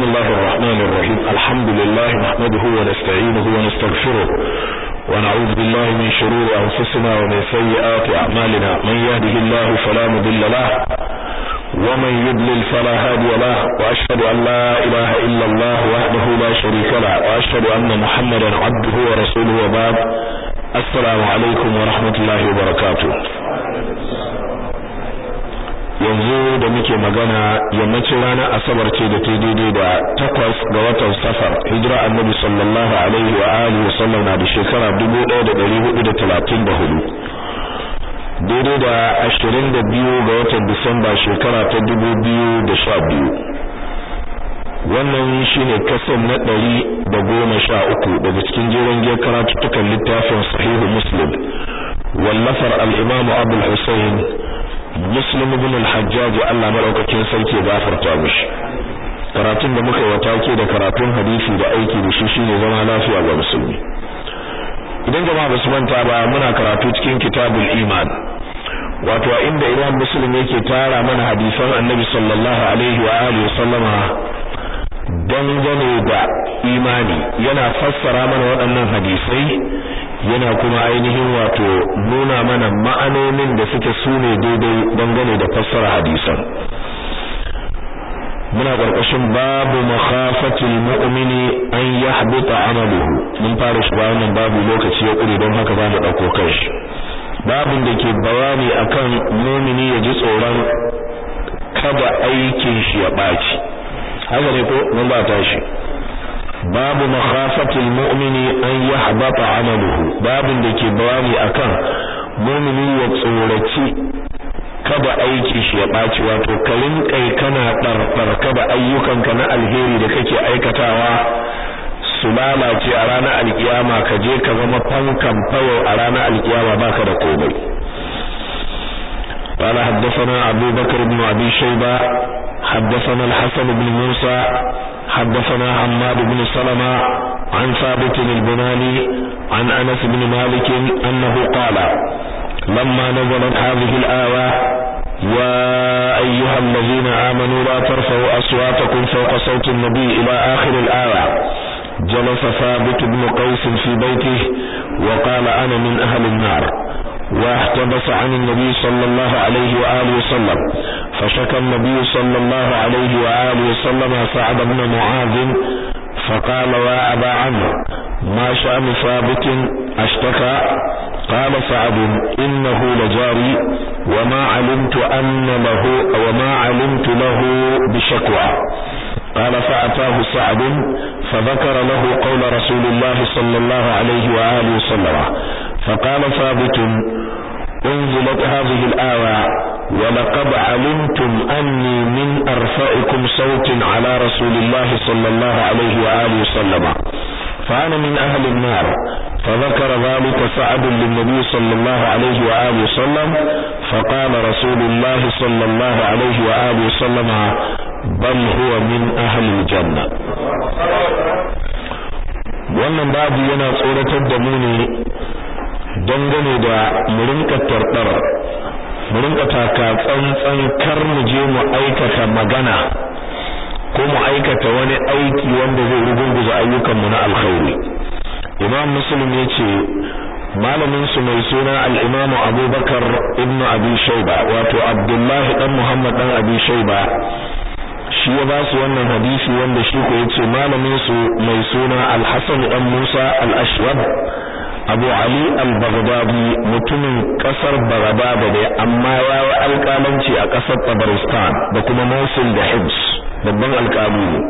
بسم الله الرحمن الرحيم الحمد لله نحمده ونستعينه ونستغفره ونعوذ بالله من شرور أنفسنا ومن سيئات أعمالنا من يهده الله فلا مضل له ومن يضلل فلا هادي له وأشهد أن لا إله إلا الله وحده لا شريك له وأشهد أن محمدا عبده ورسوله وبعد السلام عليكم ورحمة الله وبركاته yanzu da muke magana yammacin ranar asabar ce da ta daidai da takwas ga watan safar hijira annabi sallallahu alaihi wa alihi wasallam na da shekara 1434 daidai da 22 ga watan disamba shekara ta 2012 wannan shine kasan na ɗari da goma sha uku daga cikin jerin giyar karatuttukan littafin sahihu muslim wallafar al-imamu abul husayn muslim ibn al-hajjaj Allah madaukakin sarki ya gafarta mishi karatun da muka yi watake da karatun hadisi da aiki da shi shine zama lafiya ga musulmi idan jama'a basu manta ba muna karatu cikin kitabul iman wato inda imam muslim yake tara mana hadisan annabi sallallahu alaihi wa alihi sallama dangane da imani yana fassara mana waɗannan hadisai yana kuma ainihin wato nuna mana ma'anonin da suke sune daidai dangane da fassara hadisan muna karkashin babu makhafatil mu'mini an yahbita amaluhu mun fara shi wannan babu lokaci ya kure don haka zamu dauko kai babin da ke bayani akan mu'mini ya ji tsoron kada aikin shi ya baci haka ne ko mun ba tashi babu makhafatil mu'mini an yahbata amaluhu babin da ke bayani akan mu'mini ya tsoraci kada aiki shi ya baci wato karin kai kana darfar kada ayyukanka na alheri da kake aikatawa su lalace a ranar alkiyama ka je ka zama fankan fayo a ranar alkiyama baka da komai قال حدثنا أبو بكر بن أبي شيبة حدثنا الحسن بن موسى حدثنا حماد بن سلمة عن ثابت البناني عن أنس بن مالك أنه قال لما نزلت هذه الآية يا أيها الذين آمنوا لا ترفعوا أصواتكم فوق صوت النبي إلى آخر الآية جلس ثابت بن قيس في بيته وقال أنا من أهل النار واحتبس عن النبي صلى الله عليه وآله وسلم فشكى النبي صلى الله عليه وآله وسلم سعد بن معاذ فقال يا أبا عمرو ما شأن ثابت اشتكى قال سعد إنه لجاري وما علمت أن له وما علمت له بشكوى قال فأتاه سعد فذكر له قول رسول الله صلى الله عليه وآله وسلم فقال ثابت انزلت هذه الآية ولقد علمتم أني من أرفعكم صوت على رسول الله صلى الله عليه وآله وسلم فأنا من أهل النار فذكر ذلك سعد للنبي صلى الله عليه وآله وسلم فقال رسول الله صلى الله عليه وآله وسلم بل هو من أهل الجنة wannan babu yana tsoratar da mu ne dangane da mu rinka tarbar mu rinka taka tsantsan kar mu je mu aikata magana ko mu aikata wani aiki wanda zai rugurguza ayyukan mu na alkhairi imam muslim yace malamin su mai suna al-imam abubakar ibn abi shayba wato abdullah dan muhammad dan abi shayba shi ya ba su wannan hadisi wanda shi ko yace malamin su mai suna al-hasan dan musa al-ashwab Abu Ali al-Baghdadi mutumin kasar Baghdad ne amma ya yi alƙalanci a ƙasar Tabaristan da kuma Mosul da Hibs babban alƙali ne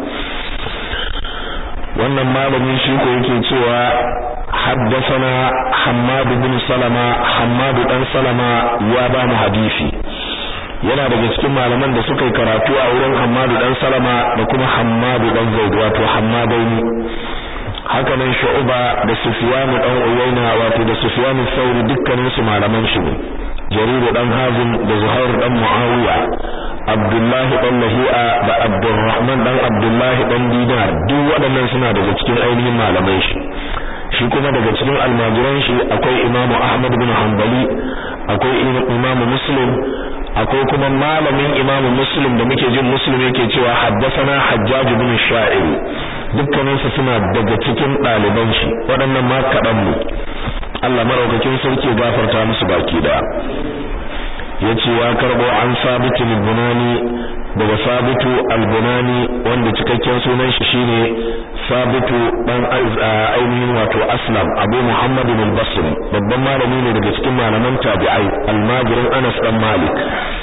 wannan malamin shi ko yake cewa haddathana Hammad bin Salama Hammad dan Salama ya ba mu hadisi yana daga cikin malaman da suka yi karatu a wurin Hammad dan Salama da kuma Hammad dan Zaid wato Hammadaini haka nan Shu'ba da Sufyan dan Uyayna wato da Sufyan al-Thawri dukkanin su malaman shi ne Jarir dan Hazim da Zuhair dan Muawiya Abdullah dan Lahi'a da Abdurrahman dan Abdullah dan Dinar duk waɗannan suna daga cikin ainihin malaman shi shi kuma daga cikin almajiran shi akwai Imam Ahmad bin Hanbali akwai Imam Muslim akwai kuma malamin imamu muslim da muke jin muslim yake cewa haddasana hajjaj ibn sha'ir dukkanin su suna daga cikin ɗaliban shi waɗannan ma kaɗan mu Allah maraukakin sarki ya gafarta musu baki da yace ya karbo an sabitu al-bunani daga sabitu al-bunani wanda cikakken sunan shi shine sabitu dan ainihin wato aslam abu muhammad al-basri babban malami ne daga cikin malaman tabi'ai almajirin anas dan malik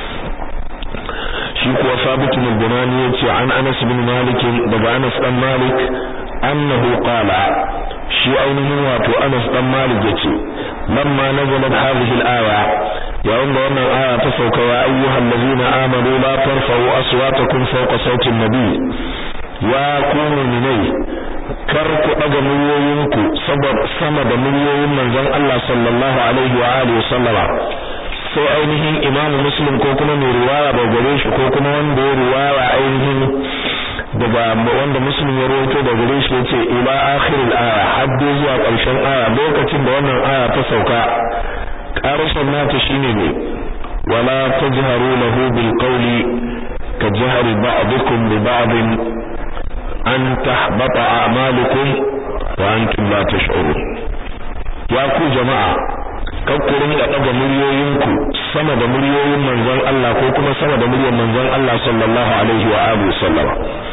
shi kuwa sabitu al-bunani yace an anas bin malik daga anas dan malik annahu qala shi ainihin wato anas dan malik yace lamma nazalat hadhihi al-aya yayin da wannan aya ta sauka ya ayyuhal ladina amanu la tarfa'u aswatakum fawqa sawti an-nabi ya ku mu'minai kar ku daga muryoyinku sama da muryoyin manzon Allah sallallahu alaihi wa alihi sallama sai ainihin imam muslim ko kuma mai riwaya ba gare shi ko kuma wanda ya riwaya ainihin daga wanda muslim ya rawaito da gare shi yace ila akhiril aya hadde zuwa ƙarshen aya lokacin da wannan aya ta sauka ƙarshen nata shine ne wala tajharu lahu bil qawli ka jahri ba'dukum li ba'd an tahbata a'malukum wa antum la tash'urun ya ku jama'a kakkurin da daga muryoyinku sama da muryoyin manzon Allah ko kuma sama da muryar manzon Allah sallallahu alaihi wa alihi sallama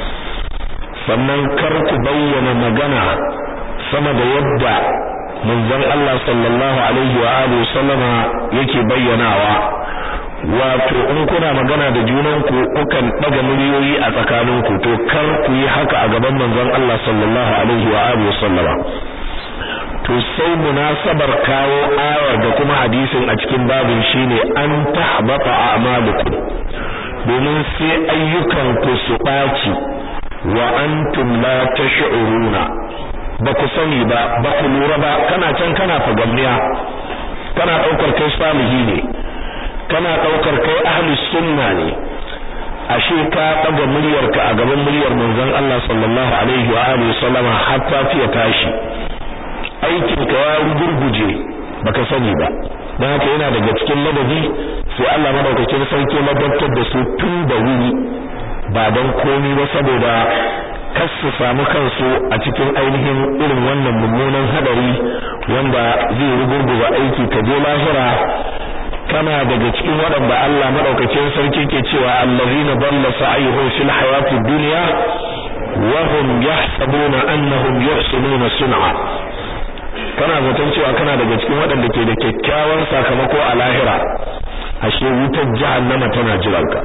sannan kar ku bayyana magana sama da yadda manzon Allah sallallahu alaihi wa alihi sallama yake bayyanawa wato in kuna magana da junanku kukan daga muryoyi a tsakaninku to kar ku yi haka a gaban manzon Allah sallallahu alaihi wa alihi sallama to sai munasabar kawo ayar da kuma hadisin a cikin babin shine an tahbata a'malukum domin sai ayyukan ku su baci wa antum la tash'uruna ba ku sani ba ba ku lura ba kana can kana fagamniya kana daukar kai salihi ne kana daukar kai ahli sunna ne ashe ka daga muryarka a gaban muryar manzon Allah sallallahu alaihi wa alihi sallama har ta fiye tashi aikin ka ya gurguje baka sani ba dan haka yana daga cikin ladabi sai Allah madaukakin sarki ladabtar da su tun da wuri ba dan komi ba saboda kar su samu kansu a cikin ainihin irin wannan mummunan hadari wanda zai rugurguza aiki ka je lahira kana daga cikin waɗanda Allah madaukakin sarki ke cewa allazina dalla sa'yuhum fil hayatid dunya wa hum yahsabuna annahum yuhsinuna sun'a kana zaton cewa kana daga cikin waɗanda ke da kyakkyawan sakamako a lahira ashe wutar jahannama tana jiranka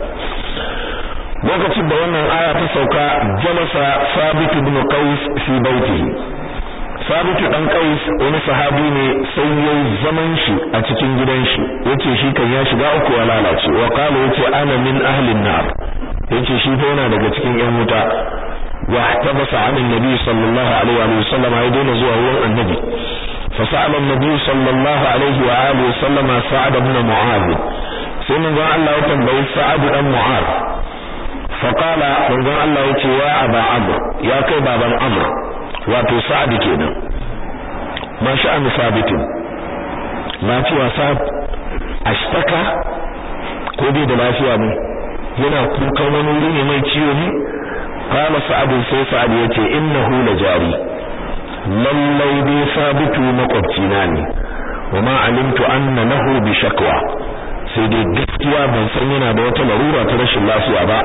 lokacin da wannan aya ta sauka jalasa sabit ibn qais fi baitihi sabit dan qais wani sahabi ne sai yayi zaman shi a cikin gidan shi yace shi kan ya shiga uku ya lalace wa qala yace ana min ahli an-nar yace shi fa yana daga cikin yan wuta wa ihtabasa 'an an-nabi sallallahu alaihi wa sallam ya daina zuwa wurin annabi fa sa'ala an-nabi sallallahu alaihi wa alihi wa sallam sa'ad ibn mu'adh sai manzon Allah ya tambayi sa'ad dan mu'adh فقال manzon Allah yace ya aba amr ya kai baban amr wato sa'ad kenan ma sha'an sabit lafiya sa'ad ashtaka ko dai da lafiya ne yana kukan wani wuri ne mai ciwo ne qala sa'ad sai sa'ad yace innahu la jari lallai dai sabitu makwabcina ne wa ma alimtu anna lahu bi shakwa sai dai gaskiya ban san yana da wata larura ta rashin lafiya ba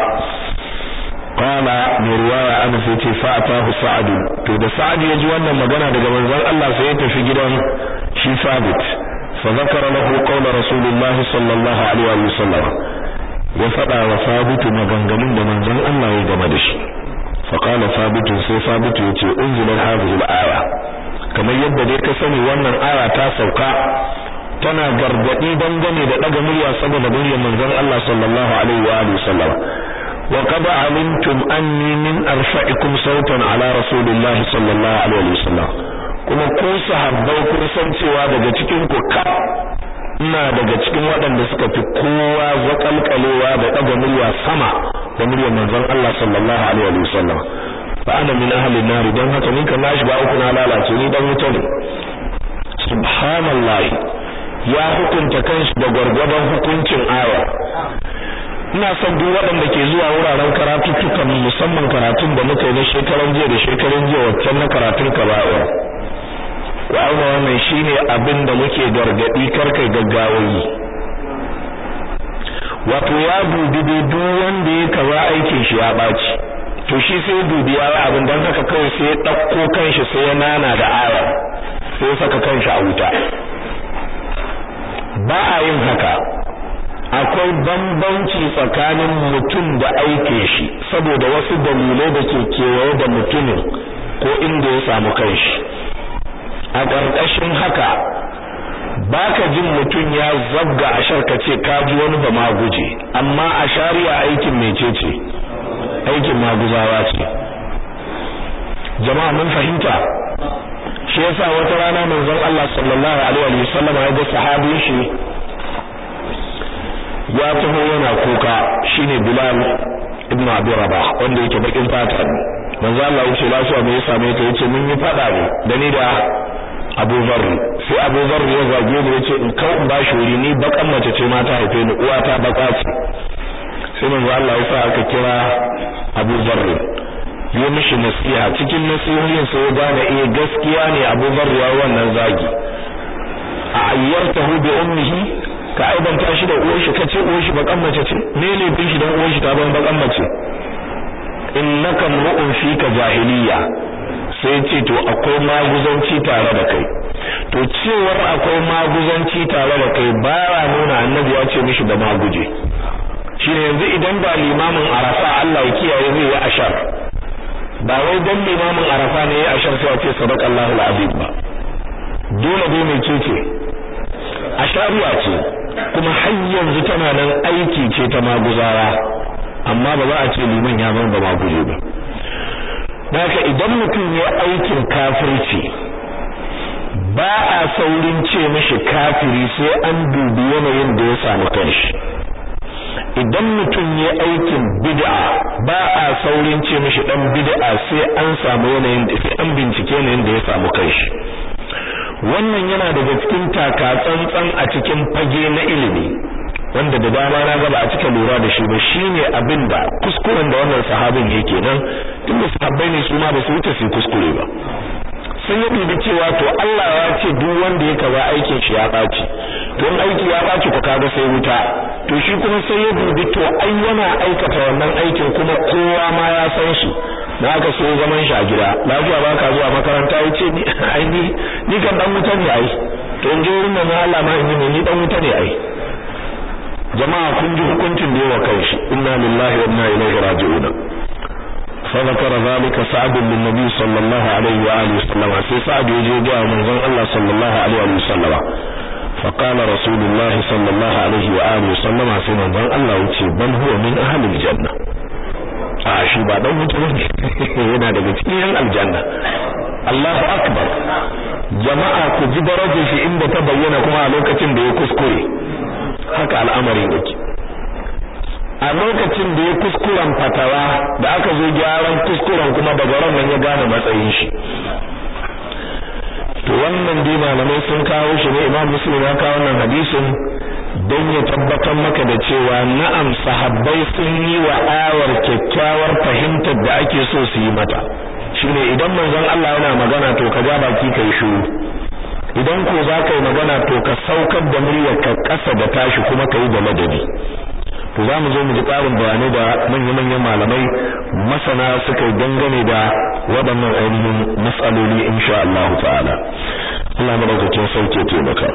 qala mai riwaya ana sai ce fa'atahu sa'ad to da sa'ad ya ji wannan magana daga manzon Allah sai ya tafi gidan shi sabit fa zakara lahu qawla rasulullahi sallallahu alaihi wa sallam ya fada wa sabit maganganun da manzon Allah ya game da shi fa qala sabit sai sabit ya ce unzilat hadhihi al-aya kamar yadda dai ka sani wannan aya ta sauka tana gargadi dangane da daga murya saboda muryar manzon Allah sallallahu alaihi wa alihi sallam wa qad alimtum anni min arfa'ikum sautan ala rasulillahi sallallahu alaihi wa sallam kuma ku sahabbai kun san cewa daga cikin ku ka ina daga cikin waɗanda suka fi kowa zakalkalewa da daga murya sama da muryar manzon Allah sallallahu alaihi wa sallam fa ana min ahli an-nar dan haka ni kan na shiga uku na lalace ni dan wuta ne subhanallahi ya hukunta kanshi da gwargwadon hukuncin aya ina son duk waɗanda ke zuwa wuraren karatuttukan musamman karatun da muka yi na shekaran jiya da shekaran jiya waccan na karatun kaba'ir wa auna wannan shine abin da muke gargadi karkai gaggawayi wato ya dubi duk wanda ya kaza aikin shi ya baci to shi sai dubi ya yi abin don haka kawai sai ya ɗauko kanshi sai ya nana da aya sai ya saka kanshi a wuta ba a yin haka akwai bambanci tsakanin mutum da aike shi saboda wasu dalilai da ke kewaye da mutumin ko inda ya samu kanshi a ƙarƙashin haka baka jin mutum ya zabga a sharka ce ka ji wani ba maguje amma a shari'a aikin mecece aikin maguzawa ce jama'a mun fahimta shi yasa wata rana manzon Allah sallallahu alaihi wa sallam ya ga sahabin shi ya taho yana kuka shine Bilal ibn Abi Rabah wanda yake bakin fata manzo Allah ya ce lafiya me ya same ka yace mun yi fada ne da ni da Abu Dharr sai Abu Dharr ya zage ni yace in kau in bashi wuri ni bakan mace ce ma ta haife ni uwa ta baka ce sai manzo Allah ya sa aka kira Abu Dharr ya mishi nasiha cikin nasihohin sai ya gane eh gaskiya ne Abu Dharr ya wannan zagi a ayyartahu bi ummihi ka aibanta shi da uwar shi kace uwar shi bakan mace ce me ne bin shi dan uwar shi ta ban bakan mace innaka mu'un fika jahiliya sai ce to akwai maguzanci tare da kai to cewar akwai maguzanci tare da kai baya nuna annabi ya ce mishi da maguje shine yanzu idan ba limamin arafa Allah ya kiyaye zai yi ashar ba wai dan limamin arafa ne ya ashar sai ya ce sadaqallahu alazim ba dole dai mai ce ashariya ce kuma har yanzu tana nan aiki ce ta maguzawa amma ba za a ce liman ya zama ba maguje ba haka idan mutum ya aikin kafirci ba a saurin ce mishi kafiri sai an dubi yanayin da ya samu kanshi idan mutum ya aikin bid'a ba a saurin ce mishi dan bid'a sai an samu yanayin da sai an bincike yanayin da ya samu kanshi wannan yana daga cikin taka tsantsan a cikin fage na ilimi wanda da dama na ga ba a cika lura da shi ba shine abin da kuskuren da wannan sahabin yake nan tunda sahabbai ne su ma ba su wuce su kuskure ba sun yi dubi cewa to Allah ya ce duk wanda ya kaza aikin shi ya baci to in aiki ya baci ko kaga sai wuta to shi kuma sai ya dubi to ai yana aikata wannan aikin kuma kowa ma ya san shi na aka so zaman shi a gida lafiya ba ka zuwa makaranta ya ce ai ni ni kan dan wuta ne ai to in je wurin nan Allah ma in yi ni dan wuta ne ai jama'a kun ji hukuncin da yawa kai shi inna lillahi wa inna ilaihi raji'un fa zakara zalika sa'd bin nabi sallallahu alaihi wa alihi wasallam sai sa'd ya je ga manzon Allah sallallahu alaihi wa sallam fa qala rasulullahi sallallahu alaihi wa alihi wasallam sai manzon Allah ya ce bal huwa min ahli aljanna a shi ba dan wuta ne yana daga cikin aljanna Allahu akbar jama'a ku ji darajar shi inda ta bayyana kuma a lokacin da ya kuskure haka al'amarin yake a lokacin da ya kuskuren fatawa da aka zo gyaran kuskuren kuma daga ran nan ya gane matsayin shi to wannan dai malamai sun kawo shi ne Imam Muslim ya kawo wannan hadisin don ya tabbatar maka da cewa na'am sahabbai sun yi wa awar kyakkyawar fahimtar da ake so su yi mata shine idan manzon Allah yana magana to ka ja baki kai shiru idan ko za ka yi magana to ka saukar da muryar ka ƙasa da tashi kuma ka yi da ladabi to za mu zo mu ji ƙarin bayanai da manya-manyan malamai masana suka yi dangane da waɗannan ainihin matsaloli insha Allah ta'ala Allah madaukakin sauke taimaka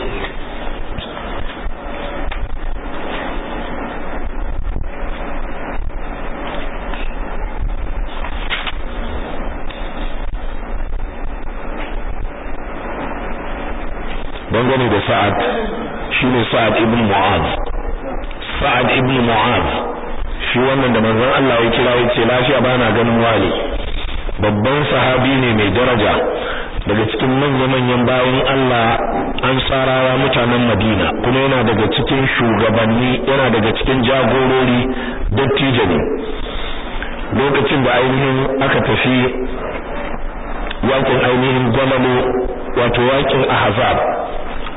dangane da Sa'ad shine Sa'ad ibn Mu'adh Sa'ad ibn Mu'adh shi wannan da manzon Allah ya kira yace lafiya bana ganin wali babban sahabi ne mai daraja daga cikin manya-manyan bayan Allah ansarawa mutanen Madina kuma yana daga cikin shugabanni yana daga cikin jagorori dattijo ne lokacin da ainihin aka tafi yakin ainihin gwamalo wato yakin ahzab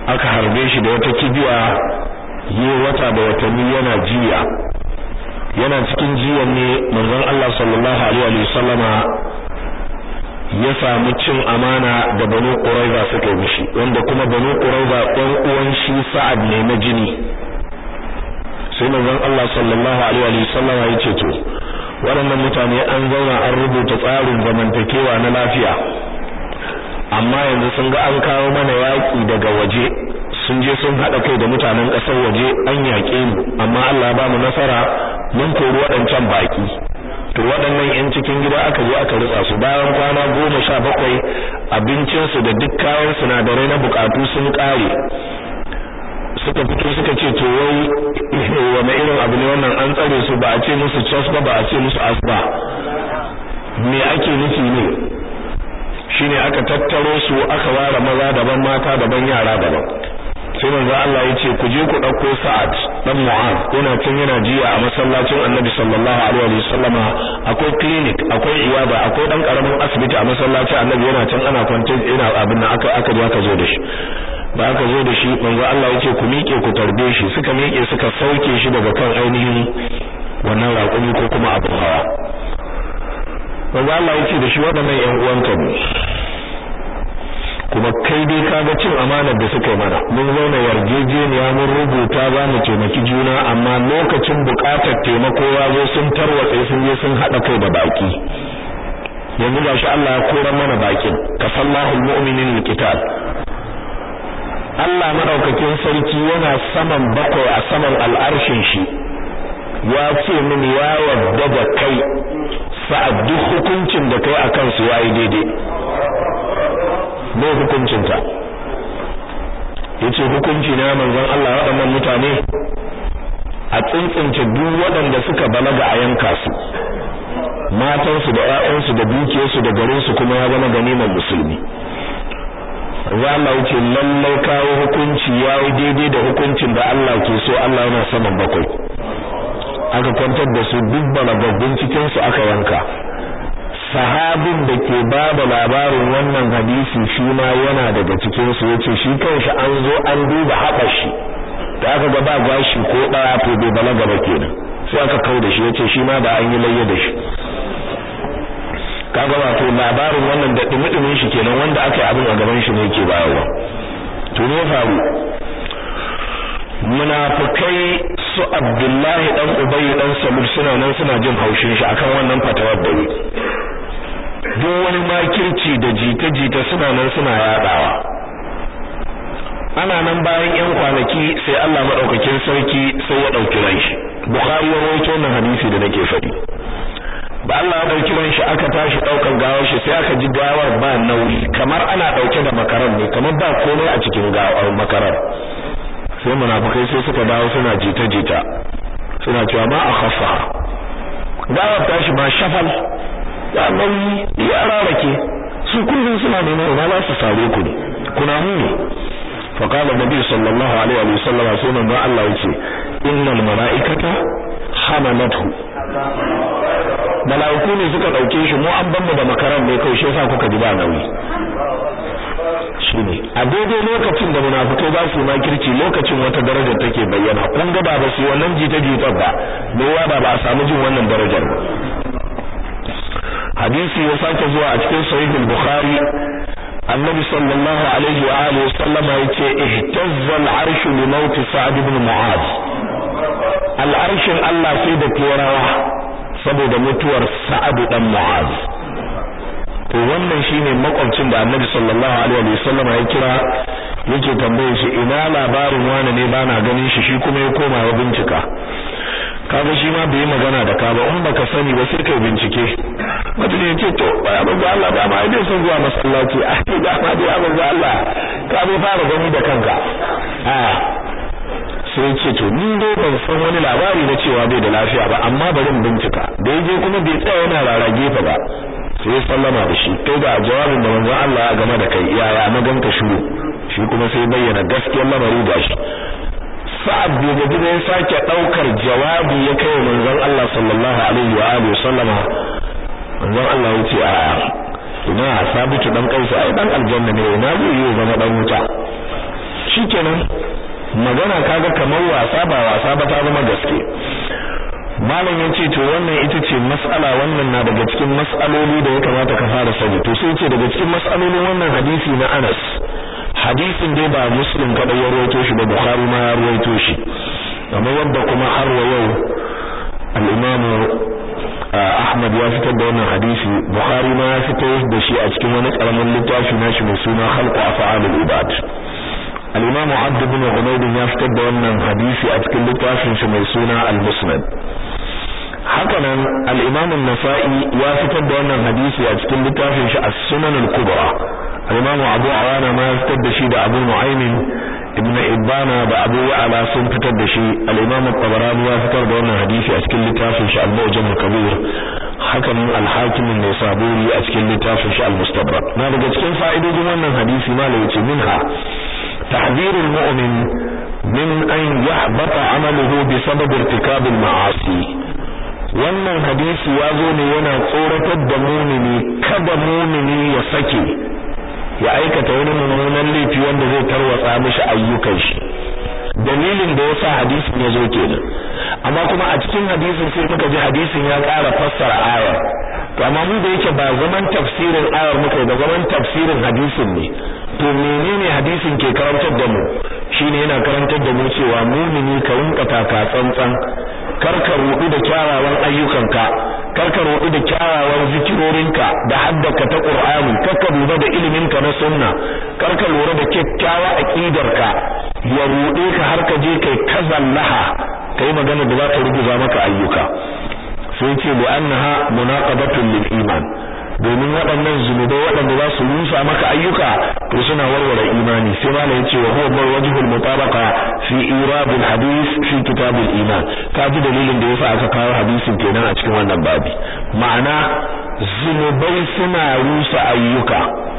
aka harbe shi da wata kibiya yi wata da watanni yana jiya yana cikin jiyan ne manzon Allah sallallahu alaihi wa sallama ya samu cin amana da Banu Quraiza suka yi mishi wanda kuma Banu Quraiza ɗan uwan shi Sa'ad ne na jini sai manzon Allah sallallahu alaihi wa sallama ya ce to waɗannan mutane an zauna an rubuta tsarin zamantakewa na lafiya amma yanzu sun ga an kawo mana yaƙi daga waje sun je sun haɗa kai da mutanen ƙasar waje an yaƙe mu amma Allah ba mu nasara mun kori waɗancan baƙi to waɗannan 'yan cikin gida aka zo aka ritsa su bayan kwana goma sha bakwai abincinsu da duk kayan sinadarai na buƙatu sun ƙare suka fito suka ce to wai wani irin abu ne wannan an tsare su ba a ce musu cas ba ba a ce musu as ba me ake nufi ne shine aka tattaro su aka ware maza daban mata daban yara daban sai manzo Allah ya ce ku je ku dauko Sa'ad dan Mu'az yana can yana jiya a masallacin Annabi sallallahu alaihi wasallama akwai clinic akwai iyada akwai dan karamin asibiti a masallacin Annabi yana can ana kwance ina abin nan aka aka aka zo da shi ba aka zo da shi manzo Allah ya ce ku miƙe ku tarbe shi suka miƙe suka sauke shi daga kan ainihin wannan raƙumi ko kuma abin hawa manzo Allah ya ce da shi waɗannan ƴan uwanka ne kuma kai dai kaga cin amanar da suka yi mana mun zauna yarjejeniya mun rubuta za mu taimaki juna amma lokacin buƙatar taimako ya zo sun tarwatse sun je sun haɗa kai da baki yanzu gashi Allah ya kora mana bakin kafallahu almu'minin alqital Allah madaukakin sarki yana saman bakwai a saman al'arshin shi ya ce min ya yarda da kai sa'ad duk hukuncin da kai akan su yayi daidai bai hukuncinta yace hukunci na manzon Allah waɗannan mutane a tsintsince duk waɗanda suka balaga a yanka su matansu da ƴaƴansu da dukiyarsu da garinsu kuma ya zama ganiman musulmi za Allah wuce lallai kawo hukunci ya yi daidai da hukuncin da Allah ke so Allah yana saman bakwai aka kwantar da su duk balagabbun cikinsu aka yanka sahabin da ke ba da labarin wannan hadisi shi ma yana daga cikinsu ya ce shi kanshi an zo an duba haɓar shi da aka ga ba gashi ko ɗaya to bai balaga ba kenan sai aka kau da shi ya ce shi ma da an yi layya da shi kaga wato labarin wannan da dumi shi kenan wanda aka yi abin a gaban shi ne yake bayarwa to ne faru munafikai su Abdullahi dan Ubay dan Salul suna nan suna jin haushin shi akan wannan fatawar da yi duk wani makirci da jita-jita suna nan suna yadawa ana nan bayan yan kwanaki sai Allah madaukakin sarki sai ya dauki ran shi Bukhari ya rawaito wannan hadisi da nake faɗi ba Allah ya dauki ran shi aka tashi daukan gawar shi sai aka ji gawar ba nauyi kamar ana dauke da makaran ne kamar ba komai a cikin gawar makarar sai munafikai sai suka dawo suna jita-jita suna cewa ma akhaffa gawar tashi ma shafal ya nauyi ya rarake su kullum suna neman ina za su sare ku ne kuna mu ne fa qala nabi sallallahu alaihi wa sallam sai manzo Allah yace innal malaikata hamalathu malaiku ne suka dauke shi mu an banmu da makaran ne kai shi yasa kuka ji ba nauyi shine a daidai lokacin da munafikai ba su makirci lokacin wata daraja take bayyana kun ga ba su wannan jita-jita ba me ba ba a samu jin wannan darajar ba hadisi ya sake zuwa a cikin sahih al-bukhari annabi sallallahu alaihi wa alihi wasallama yace ihtazza al-arsh li maut sa'd ibn mu'az al-arshin Allah sai da turawa saboda mutuwar sa'ad dan mu'az to wannan shine makwabcin da annabi sallallahu alaihi wa sallama ya kira yake tambaye shi ina labarin wani ne bana ganin shi shi kuma ya koma ya bincika kaga shi ma bai magana da ka ba in baka sani ba sai kai bincike mutum ya ce to ba manzo Allah ba ma dai son zuwa masallaci a ce da ma dai manzo Allah ka bai fara gani da kanka a sai ce to ni dai ban san wani labari na cewa bai da lafiya ba amma bari in bincika da yaje kuma bai tsaya yana rarage fa ba sai sallama da shi kai ga jawabin da manzo Allah ya game da kai yaya na ganka shiru shi kuma sai bayyana gaskiyar lamari da shi sa'ad bai gaji da ya sake daukar jawabi ya kai manzon Allah sallallahu alaihi wa alihi sallama manzon Allah ya ce a ina sabitu dan kaisa ai dan aljanna ne ina zai yi zama dan wuta shikenan magana kaga kamar wasa ba wasa ba ta zama gaske malam ya ce to wannan ita ce mas'ala wannan na daga cikin mas'aloli da ya kamata ka fara sani to sai ce daga cikin mas'alolin wannan hadisi na Anas hadisin dai ba muslim kadai ya rawaito shi ba bukhari ma ya rawaito shi amma wanda kuma har wa yau al-imam Ahmad ya fitar da wannan hadisi Bukhari ma ya fitar da shi a cikin wani karamin littafi nashi mai suna Khalqu Af'alul Ibad al-imam Abd ibn Humayd ya fitar da wannan hadisi a cikin littafin shi mai suna Al-Musnad hakanan al-imam an-Nasa'i ya fitar da wannan hadisi a cikin littafin shi As-Sunan al-Kubra al-imam Abu Awana ma ya fitar da shi da Abu Nu'aym ibn Ibana da Abu Ya'la sun fitar da shi al-imam at-Tabarani ya fitar da wannan hadisi a cikin littafin shi Al-Mu'jam al-Kabir hakanan al-Hakim an-Nisaburi a cikin littafin shi Al-Mustadrak na daga cikin fa'idodin wannan hadisi malai yace minha تحذير المؤمن من أن يحبط عمله بسبب ارتكاب المعاصي wannan hadisi ya zo ne yana tsoratar da mumini kada mumini ya sake ya aikata wani mummunan laifi wanda zai tarwatsa mishi ayyukan shi dalilin da yasa hadisin ya zo kenan amma kuma a cikin hadisin sai muka ji hadisin ya ƙara fassara ayar to amma mu da yake ba zaman tafsirin ayar muka da zaman tafsirin hadisin ne to menene hadisin ke karantar da mu shine yana karantar da mu cewa mumini ka rinka taka tsantsan kar ka rudu da kyawawan ayyukanka kar ka rudu da kyawawan zikirorinka da haddaka ta Qur'ani kar ka lura da iliminka na sunna kar ka lura da kyakkyawa aqidarka ya rude ka har ka je kai kazallaha kai magana da za ta ruguza maka ayyuka sai ce bi annaha munaqabatun lil iman domin waɗannan zunubai waɗanda za su rusa maka ayyuka to suna warware imani sai malai yace wa huwa bar wajhul mutabaqa fi irabil hadith fi kitabil iman ka ji dalilin da yasa aka kawo hadisin kenan a cikin wannan babi ma'ana zunubai suna rusa ayyuka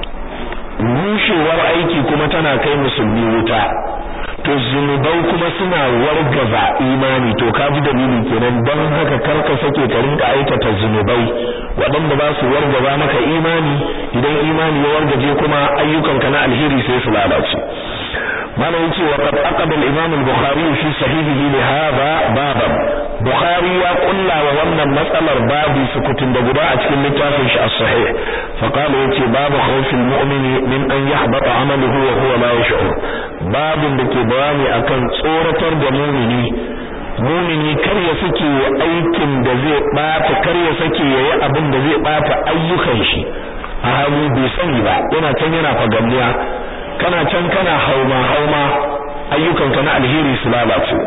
rushewar aiki kuma tana kai musulmi wuta to zunubai kuma suna wargaza imani to ka ji dalili kenan don haka karka sake ka rinka aikata zunubai waɗanda ba su wargaza maka imani idan imani ya wargaje kuma ayyukanka na alheri sai su lalace malam yace wa qad aqada al-imam al-bukhari fi sahihihi li hadha baban bukhari ya kulla wa wannan matsalar babu sukutun da guda a cikin littafin shi as-sahih fa qala yace babu khawfil mu'mini min an yahbata amaluhu wa huwa la yash'ur babin da ke bayani akan tsoratar da mu'mini mu'mini kar ya sake aikin da zai bata kar ya sake yayi abin da zai bata ayyukan shi a hali bai sani ba yana can yana fagamniya kana can kana hauma hauma ayyukanka na alheri su lalace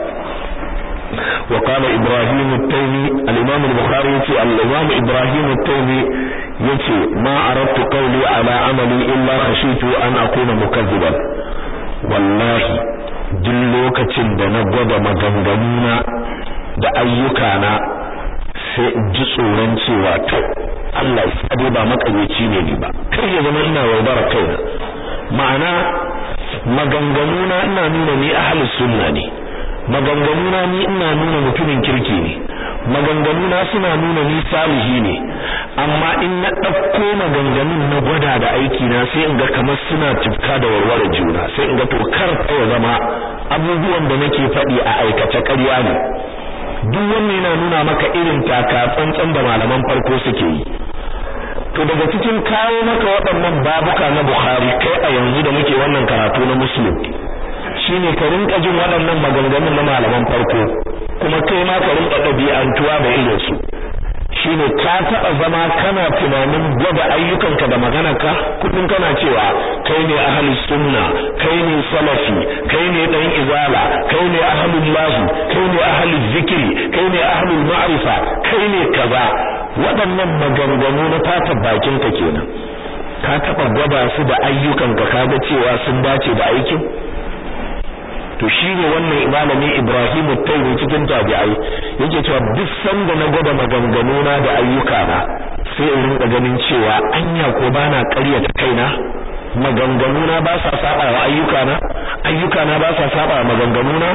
وقال إبراهيم التيمي الإمام البخاري يتي الإمام إبراهيم التيمي يتي ما أردت قولي على عملي إلا خشيت أن أكون مكذبا والله دلوكة دنا قد مغنغنونا da ayyukana sai in ji tsoron cewa to Allah ya sade ba makareci ne ni ba kar ya zama ina yaudara kaina ma'ana maganganuna ina nuna ni ahlus sunna ne maganganuna ni ina nuna mutumin kirki ne maganganuna suna nuna ni salihi ne amma in na ɗauko maganganun na gwada da aiki na sai in ga kamar suna tufka da warware juna sai in ga to kar ya zama abubuwan da nake faɗi a aikace ƙarya ne duk wannan yana nuna maka irin taka tsantsan da malaman farko suke yi to daga cikin kawo maka waɗannan babuka na Bukhari kai a yanzu da muke wannan karatu na Muslim shine ka rinka jin waɗannan maganganun na malaman farko kuma kai ma ka rinka ɗabi'antuwa da irin su shine ka taɓa zama kana tunanin gwada ayyukanka da maganarka kullum kana cewa kai ne ahli sunna kai ne salafi kai ne dan izala kai ne ahlul lahi kai ne ahlul zikri kai ne ahlul ma'rifa kai ne kaza waɗannan maganganu na fata bakinka kenan ka taɓa gwada su da ayyukanka kaga cewa sun dace da aikin to shine wannan malami Ibrahim Taymi cikin tabi'ai yake cewa duk sanda na gwada maganganu na da ayyuka na sai in rinka ganin cewa anya ko bana ƙaryata kaina maganganu na ba sa saba wa ayyuka na ayyuka na ba sa saba wa maganganu na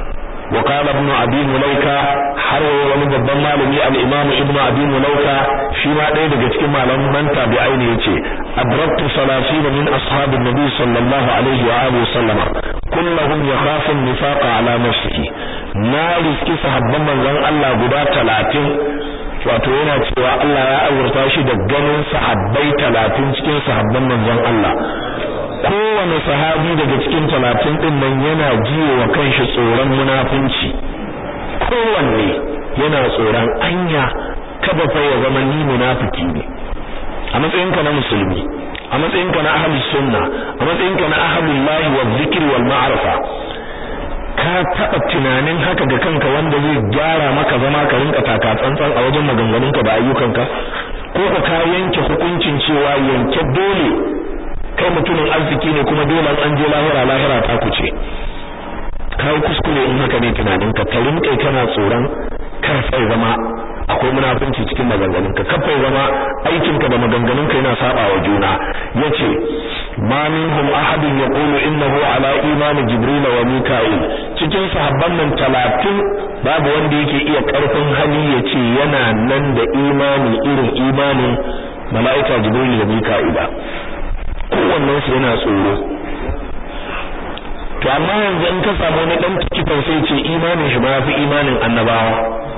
وقال ابن ابي مليكه har wani babban malami al-imam ibn abi mulaika shi ma ɗaya daga cikin malaman tabi'ai ne yace adraktu salasin min ashabin nabi sallallahu alaihi wa alihi sallama kulluhum yakhafu an-nifaqa ala nafsihi na riski sahabban manzon Allah guda 30 wato yana cewa Allah ya azurta shi da ganin sahabbai 30 cikin sahabban manzon Allah kowane sahabi daga cikin 30 din nan yana jiyo wa kanshi tsoron munafunci kowanne yana tsoron anya kada fa ya zama ni munafiki ne a matsayinka na musulmi a matsayinka na ahlus sunna a matsayinka na ahlul lahi wa zikri wal ma'rifa ka taba tunanin haka ga kanka wanda zai gyara maka zama ka rinka taka tsantsan a wajen maganganunka da ayyukanka ko ka ka yanke hukuncin cewa yanke dole kai mutumin arziki ne kuma dole an je lahira lahira ta kuce kai kuskure in haka ne tunaninka ka rinka kana tsoron kar sai zama akwai munafunci cikin maganganunka kafai zama aikinka da maganganunka yana saba wa juna yace ma minhum ahadun yaqulu innahu ala imani jibril wa mika'il cikin sahabban nan 30 babu wanda yake iya karfin hali yace yana nan da imani irin imanin mala'ika jibril da mika'il kowannen su yana tsoro to amma yanzu in ka samu wani dan tikifan sai ce imanin shi ma yafi imanin annabawa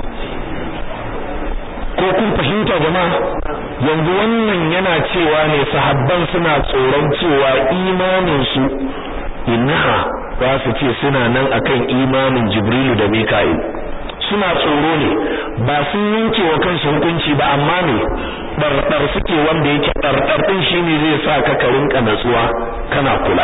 ko kun fahimta jama'a yanzu wannan yana cewa ne sahabban suna tsoron cewa imanin su innaha za su ce suna nan akan imanin Jibrilu da Mika'il suna tsoro ne ba sun yanke wa kansu hukunci ba amma ne ɗarɗar suke wanda yake ɗarɗar ɗin shine zai sa ka ka rinka natsuwa kana kula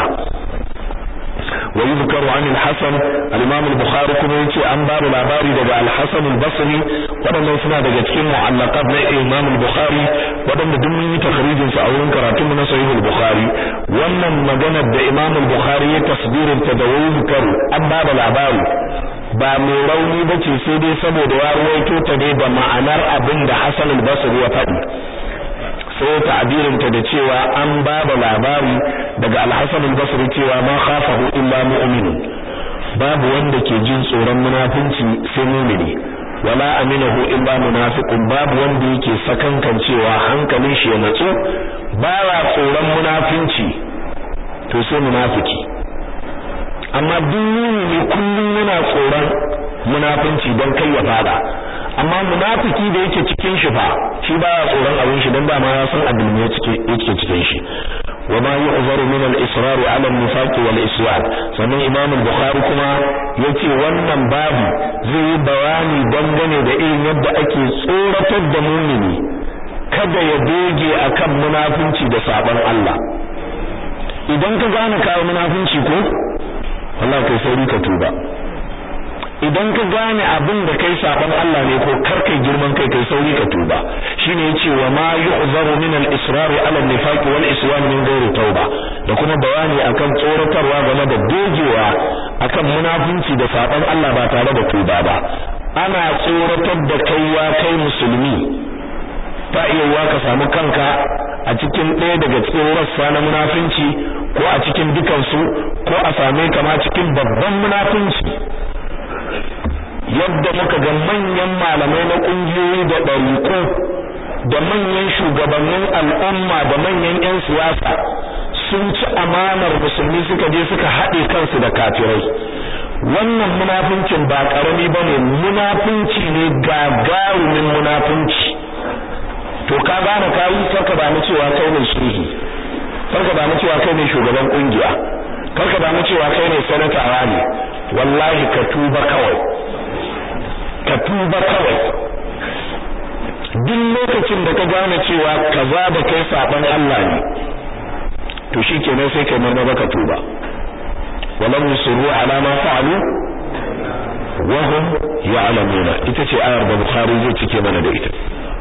ويذكر عن الحسن الامام البخاري kuma yace an ba da labari daga al-Hasan al-Basri wadannan suna daga cikin mu'allaqat na Imam al-Bukhari wadanda duk mun yi takhrijin su a wurin karatun na Sahih al-Bukhari wannan magana da Imam al-Bukhari ya tasbirin ta da yuzkar an ba da labari ba mai rauni bace sai dai saboda ya ruwaito ta ne da ma'anar abin da Hasan al-Basri ya faɗi sai ta'birinta da cewa an ba da labari daga Al-Hasan al-Basri cewa ma khafahu illa mu'min babu wanda ke jin tsoron munafinci sai mu'mini wala aminahu illa munafiqun babu wanda yake sakankan cewa hankalin shi ya natsu baya tsoron munafinci to sai munafiki amma duk mu'mini kullum yana tsoron munafinci don kai ya fada amma munafiki da yake cikin shi fa shi baya tsoron abin shi dan ba ma ya san abin ne yake yake cikin shi wa ma yu'zaru min al-israr 'ala an-nifaq wal isyan sannan imam al-bukhari kuma yace wannan babu zai yi bayani dangane da irin yadda ake tsoratar da mumini kada ya doge akan munafinci da sabon Allah idan ka gane kawo munafinci ko wallahi kai sauri ka tuba idan ka gane abin da kai saban Allah ne ko kar kai girman kai kai sauri ka tuba shine yace wa ma yu'zaru min al-israr 'ala an-nifaq wal isyan min ghairi tauba da kuma bayani akan tsoratarwa game da dogewa akan munafunci da saban Allah ba tare da tuba ba ana tsoratar da kai ya kai musulmi ta iya ka samu kanka a cikin ɗaya daga cikin rassa na munafunci ko a cikin dukansu ko a same ka ma cikin babban munafunci yadda muka ga manyan malamai na kungiyoyi da ɗariƙo da manyan shugabannin al'umma da manyan 'yan siyasa sun ci amanar musulmi suka je suka haɗe kansu da kafirai wannan munafincin ba ƙarami ba ne munafinci ne gagarumin munafinci to ka gane kayi karka ba mu cewa kai ne shehi karka ba mu cewa kai ne shugaban kungiya karka ba mu cewa kai ne sanatawa ne wallahi ka tuba kawai ka tuba kawai duk lokacin da ka gane cewa kaza da kai saban Allah ne to shikenan sai kai marmaba ka tuba walam yusru ala ma fa'alu wa hum ya'lamuna ita ce ayar da Bukhari zai cike mana da ita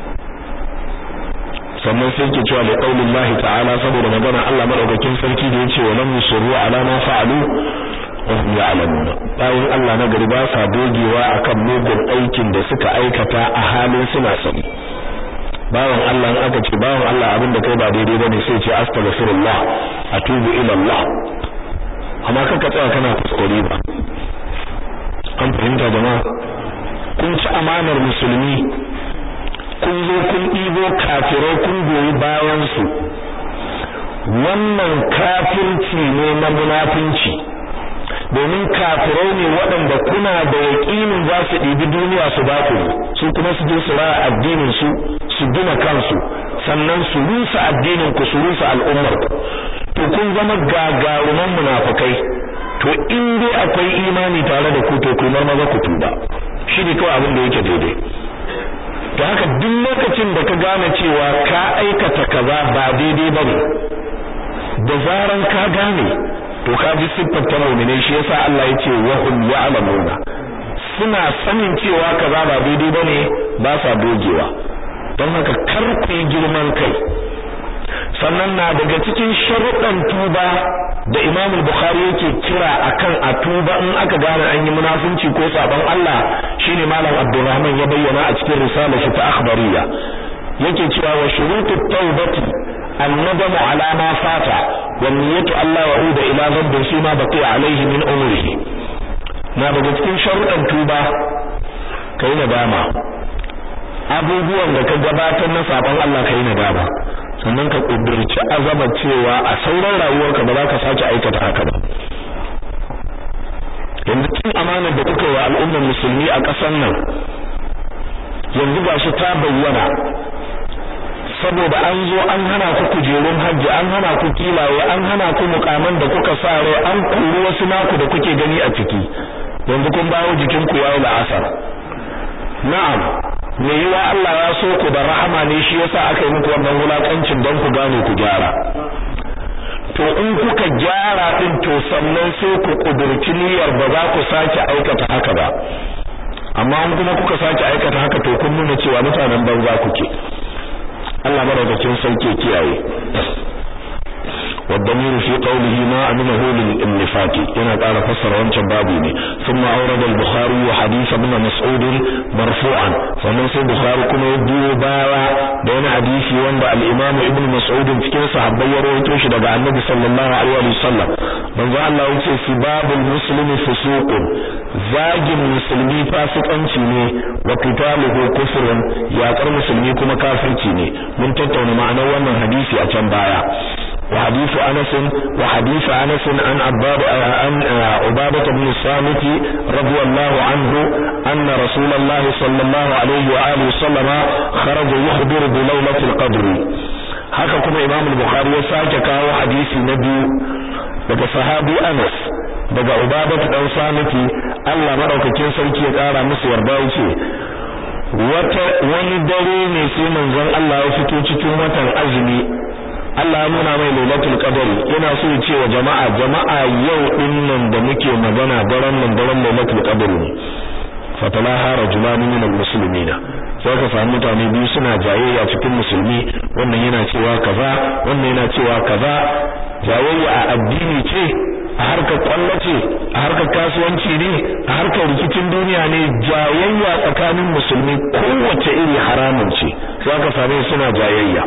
sannan sai ke cewa da qaulin Allah ta'ala saboda magana Allah madaukakin sarki da yace walam yusru ala ma fa'alu wahum ya'lamuna bayan Allah na gari ba sa dogewa akan mugun aikin da suka aikata a halin suna sani bawan Allah in aka ce bawan Allah abin da kai ba daidai bane sai ce astaghfirullah atubu ila Allah amma kaka tsaya kana kuskure ba an fahimta jama'a kun ci amanar musulmi kun zo kun ɗibo kafirai kun goyi bayan su wannan kafirci ne na munafinci domin kafirai ne waɗanda kuna da yaƙinin za su ɗibi duniya su ba ku su kuma su je su raya addinin su su gina kansu sannan su rusa addinin ku su rusa al'ummar ku to kun zama gagaruman munafukai to in dai akwai imani tare da ku to ku maza ku tuba shi ne kawai abin da yake daidai da haka duk lokacin da ka gane cewa ka aikata kaza ba daidai bane da zaran ka gane to ka ji siffar ta mu'mine shi yasa Allah yace wa hum ya'lamuna suna sanin cewa kaza ba daidai bane ba sa dogewa don haka kar ku yi girman kai sannan na daga cikin sharuɗan tuba da Imam Bukhari yake kira akan a tuba in aka gane an yi munafunci ko sabon Allah shine Malam Abdulrahman ya bayyana a cikin risalar shi ta akhbariya yake cewa wa shurutut tawbati الندم على ما فات والنية ألا يعود إلى ذنب فيما بقي عليه من عمره na daga cikin sharuɗan tuba kai nadama abubuwan da ka gabatar na sabon Allah kai nadama sannan ka kudurci azama cewa a sauran rayuwarka ba za ka sake aikata haka ba yanzu cin amanar da kuka wa al'ummar musulmi a ƙasar nan yanzu ba shi ta bayyana saboda an zo an hana ku kujerun hajji an hana ku kilaye an hana ku mukaman da kuka sa rai an kuru wasu naku da kuke gani a ciki yanzu kun bawo jikin ku yayi la'asar na'am me yiwa Allah ya so ku da rahama ne shi yasa aka yi muku wannan wulakancin don ku gane ku gyara to in kuka gyara din to sannan sai ku kudurci niyyar ba za ku sake aikata haka ba amma in kuma kuka sake aikata haka to kun nuna cewa mutanen banza kuke Allah madaukakin sauke kiyaye والضمير في قوله ما أمنه للنفاق هنا قال فسر وانشان بابيني ثم أورد البخاري حديث ابن مسعود مرفوعا فمن سي بخاري كما يدو باوا بين حديثي وان الإمام ابن مسعود في كيس صحابي يرويتوش دقاء النبي صلى الله عليه وسلم من ذا الله يتي سباب المسلم فسوق زاج المسلمي فاسق أنشيني وقتاله كفر يا كر مسلمي كما كافرتيني من تتون معنى وانا حديثي أتن بايا وحديث أنس وحديث أنس عن عباد عن عبادة بن الصامت رضي الله عنه أن رسول الله صلى الله عليه وآله وسلم خرج يخبر بليلة القدر haka kuma Imam Bukhari ya sake kawo hadisi na biyu daga sahabi Anas daga Ubadah dan Samiti Allah madaukakin sarki ya kara musu yarda yace wata wani dare ne sai manzon Allah ya fito cikin watan azumi Allah ya nuna mai lailatul qadr yana so ya ce wa jama'a jama'a yau din nan da muke magana daren nan daren lailatul qadr ne fatalaha rajulan min almuslimina sai ka samu mutane biyu suna jayayya cikin musulmi wannan yana cewa kaza wannan yana cewa kaza jayayya a addini ce a harkar kwallo ce a harkar kasuwanci ne a harkar rikicin duniya ne jayayya tsakanin musulmi kowace iri haramun ce sai ka same suna jayayya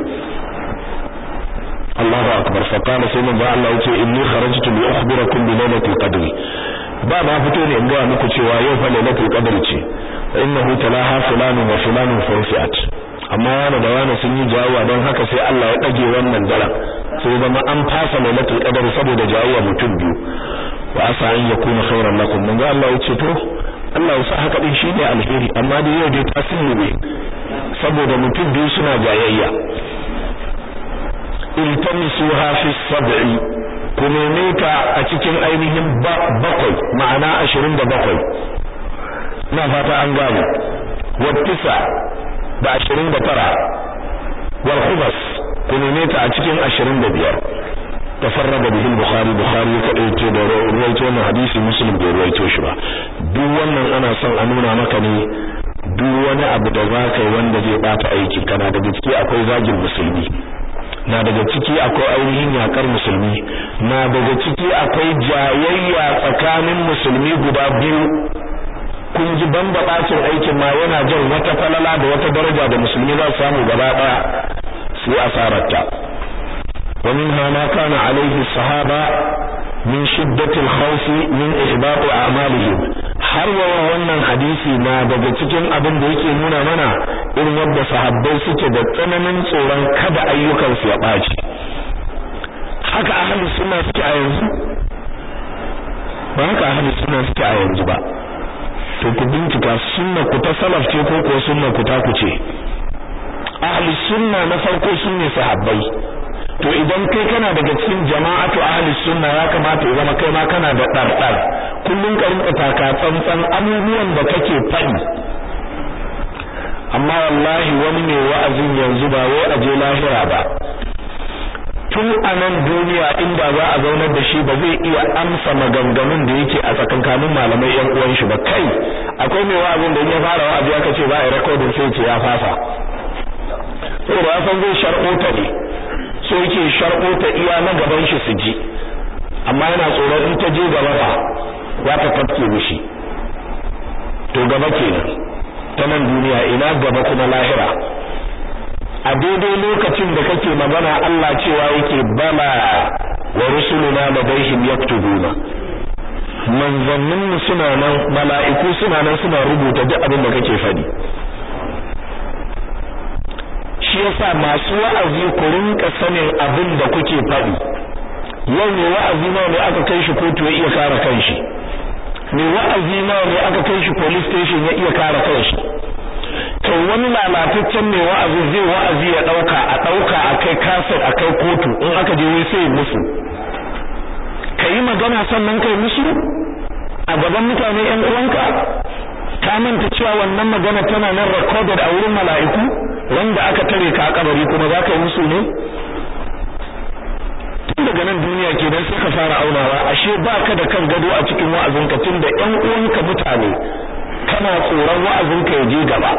Allahu akbar fa qala sai manzo Allah yace inni kharajtu li ukhbirakum bi lailatul qadr ba ma fito ne in ga muku cewa yau fa lailatul qadr ce fa innahu talaha fulanun wa fulanun fawfiat amma wani da wani sun yi jawawa don haka sai Allah ya dage wannan daren sai zama an fasa lailatul qadr saboda jawawa mutum biyu wa asa an yakuna khairan lakum manzo Allah yace to Allah ya sa haka din shine alheri amma da yau dai tasiri ne saboda mutum biyu suna jayayya iltamisuha fi sab'i ku neme ta a cikin ainihin bakwai ma'ana ashirin da bakwai ina fata an gane wattisa da ashirin da tara wal khubas ku neme ta a cikin ashirin da biyar tafarrada bihi bukhari bukhari ya kadaice da ruwaito wannan hadisi muslim bai ruwaito shi ba duk wannan ana son a nuna maka ne duk wani abu da za ka yi wanda zai bata aiki kana da gaske akwai zagin musulmi na daga ciki akwai ainihin yakar musulmi na daga ciki akwai jayayya tsakanin musulmi guda biyu kun ji banda bacin aikin ma yana jan wata falala da wata daraja da musulmi za su samu gaba daya su asararta wa minha ma kana alaihi sahaba min shiddatil khawfi min ihbat a'malihim har wa wannan hadisi na daga cikin abin da yake nuna mana irin yadda sahabbai suke da tsananin tsoron kada ayyukansu ya ɓaci haka ahli sunna suke a yanzu ba haka ahli sunna suke a yanzu ba to ku bincika sunna ku ta salaf ce ko ko sunna ku ta ku ce ahli sunna na farko sunne sahabbai to idan kai kana daga cikin jama'atu ahli sunna ya kamata ya zama kai ma kana da dardar kullun ka rinka taka tsantsan abubuwan da kake faɗi amma wallahi wani mai wa'azin yanzu ba wai a je lahira ba tun a nan duniya inda za a zaunar da shi ba zai iya amsa maganganun da yake a tsakankanin malamai yan uwan shi ba kai akwai mai wa'azin da in ya fara wa'azi aka ce ba a recording sai ce ya fasa saboda ya san zai shar'ota ne so yake shar'ota iya na gaban shi su ji amma yana tsoron in ta je gaba fa za ta tafke mishi to gaba kenan ta nan duniya ina gaba kuma lahira a daidai lokacin da kake magana Allah cewa yake bala wa rusuluna ladaihim yaktubuna manzannin mu suna nan mala'iku suna nan suna rubuta duk abin da kake fadi shi yasa masu wa'azi ku rinka sanin abin da kuke fadi yau ne wa'azi nawa ne aka kai shi kotu ya iya kare kanshi ne wa'azi nawa ne aka kai shi police station ya iya kare kanshi to wani lalataccen mai wa'azi zai wa'azi ya dauka a dauka a kai kasar a kai kotu in aka je wai sai musu kai magana sannan kai musu a gaban mutane yan uwanka ka manta cewa wannan magana tana nan recorded a wurin mala'iku wanda aka tare ka a kabari kuma za ka yi musu ne tun daga nan duniya kenan sai ka fara aunawa ashe baka da kan gado a cikin wa'azinka tun da yan uwanka mutane kana tsoron wa'azinka ya je gaba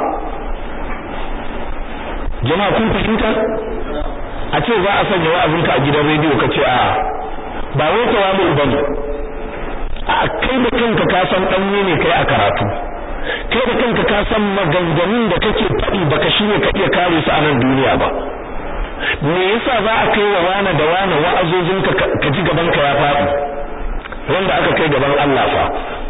jama'a kun fahimta a ce za a sanya wa'azinka a gidan rediyo ka ce a ba wai tawamu bane a kai da kanka ka san danye ne kai a karatu kai da kanka ka san maganganun da kake faɗi baka shine ka iya kare su a nan duniya ba me yasa za a kai wa wani da wani wa'azozinka ka ji gaban ka ya faɗi wanda aka kai gaban Allah fa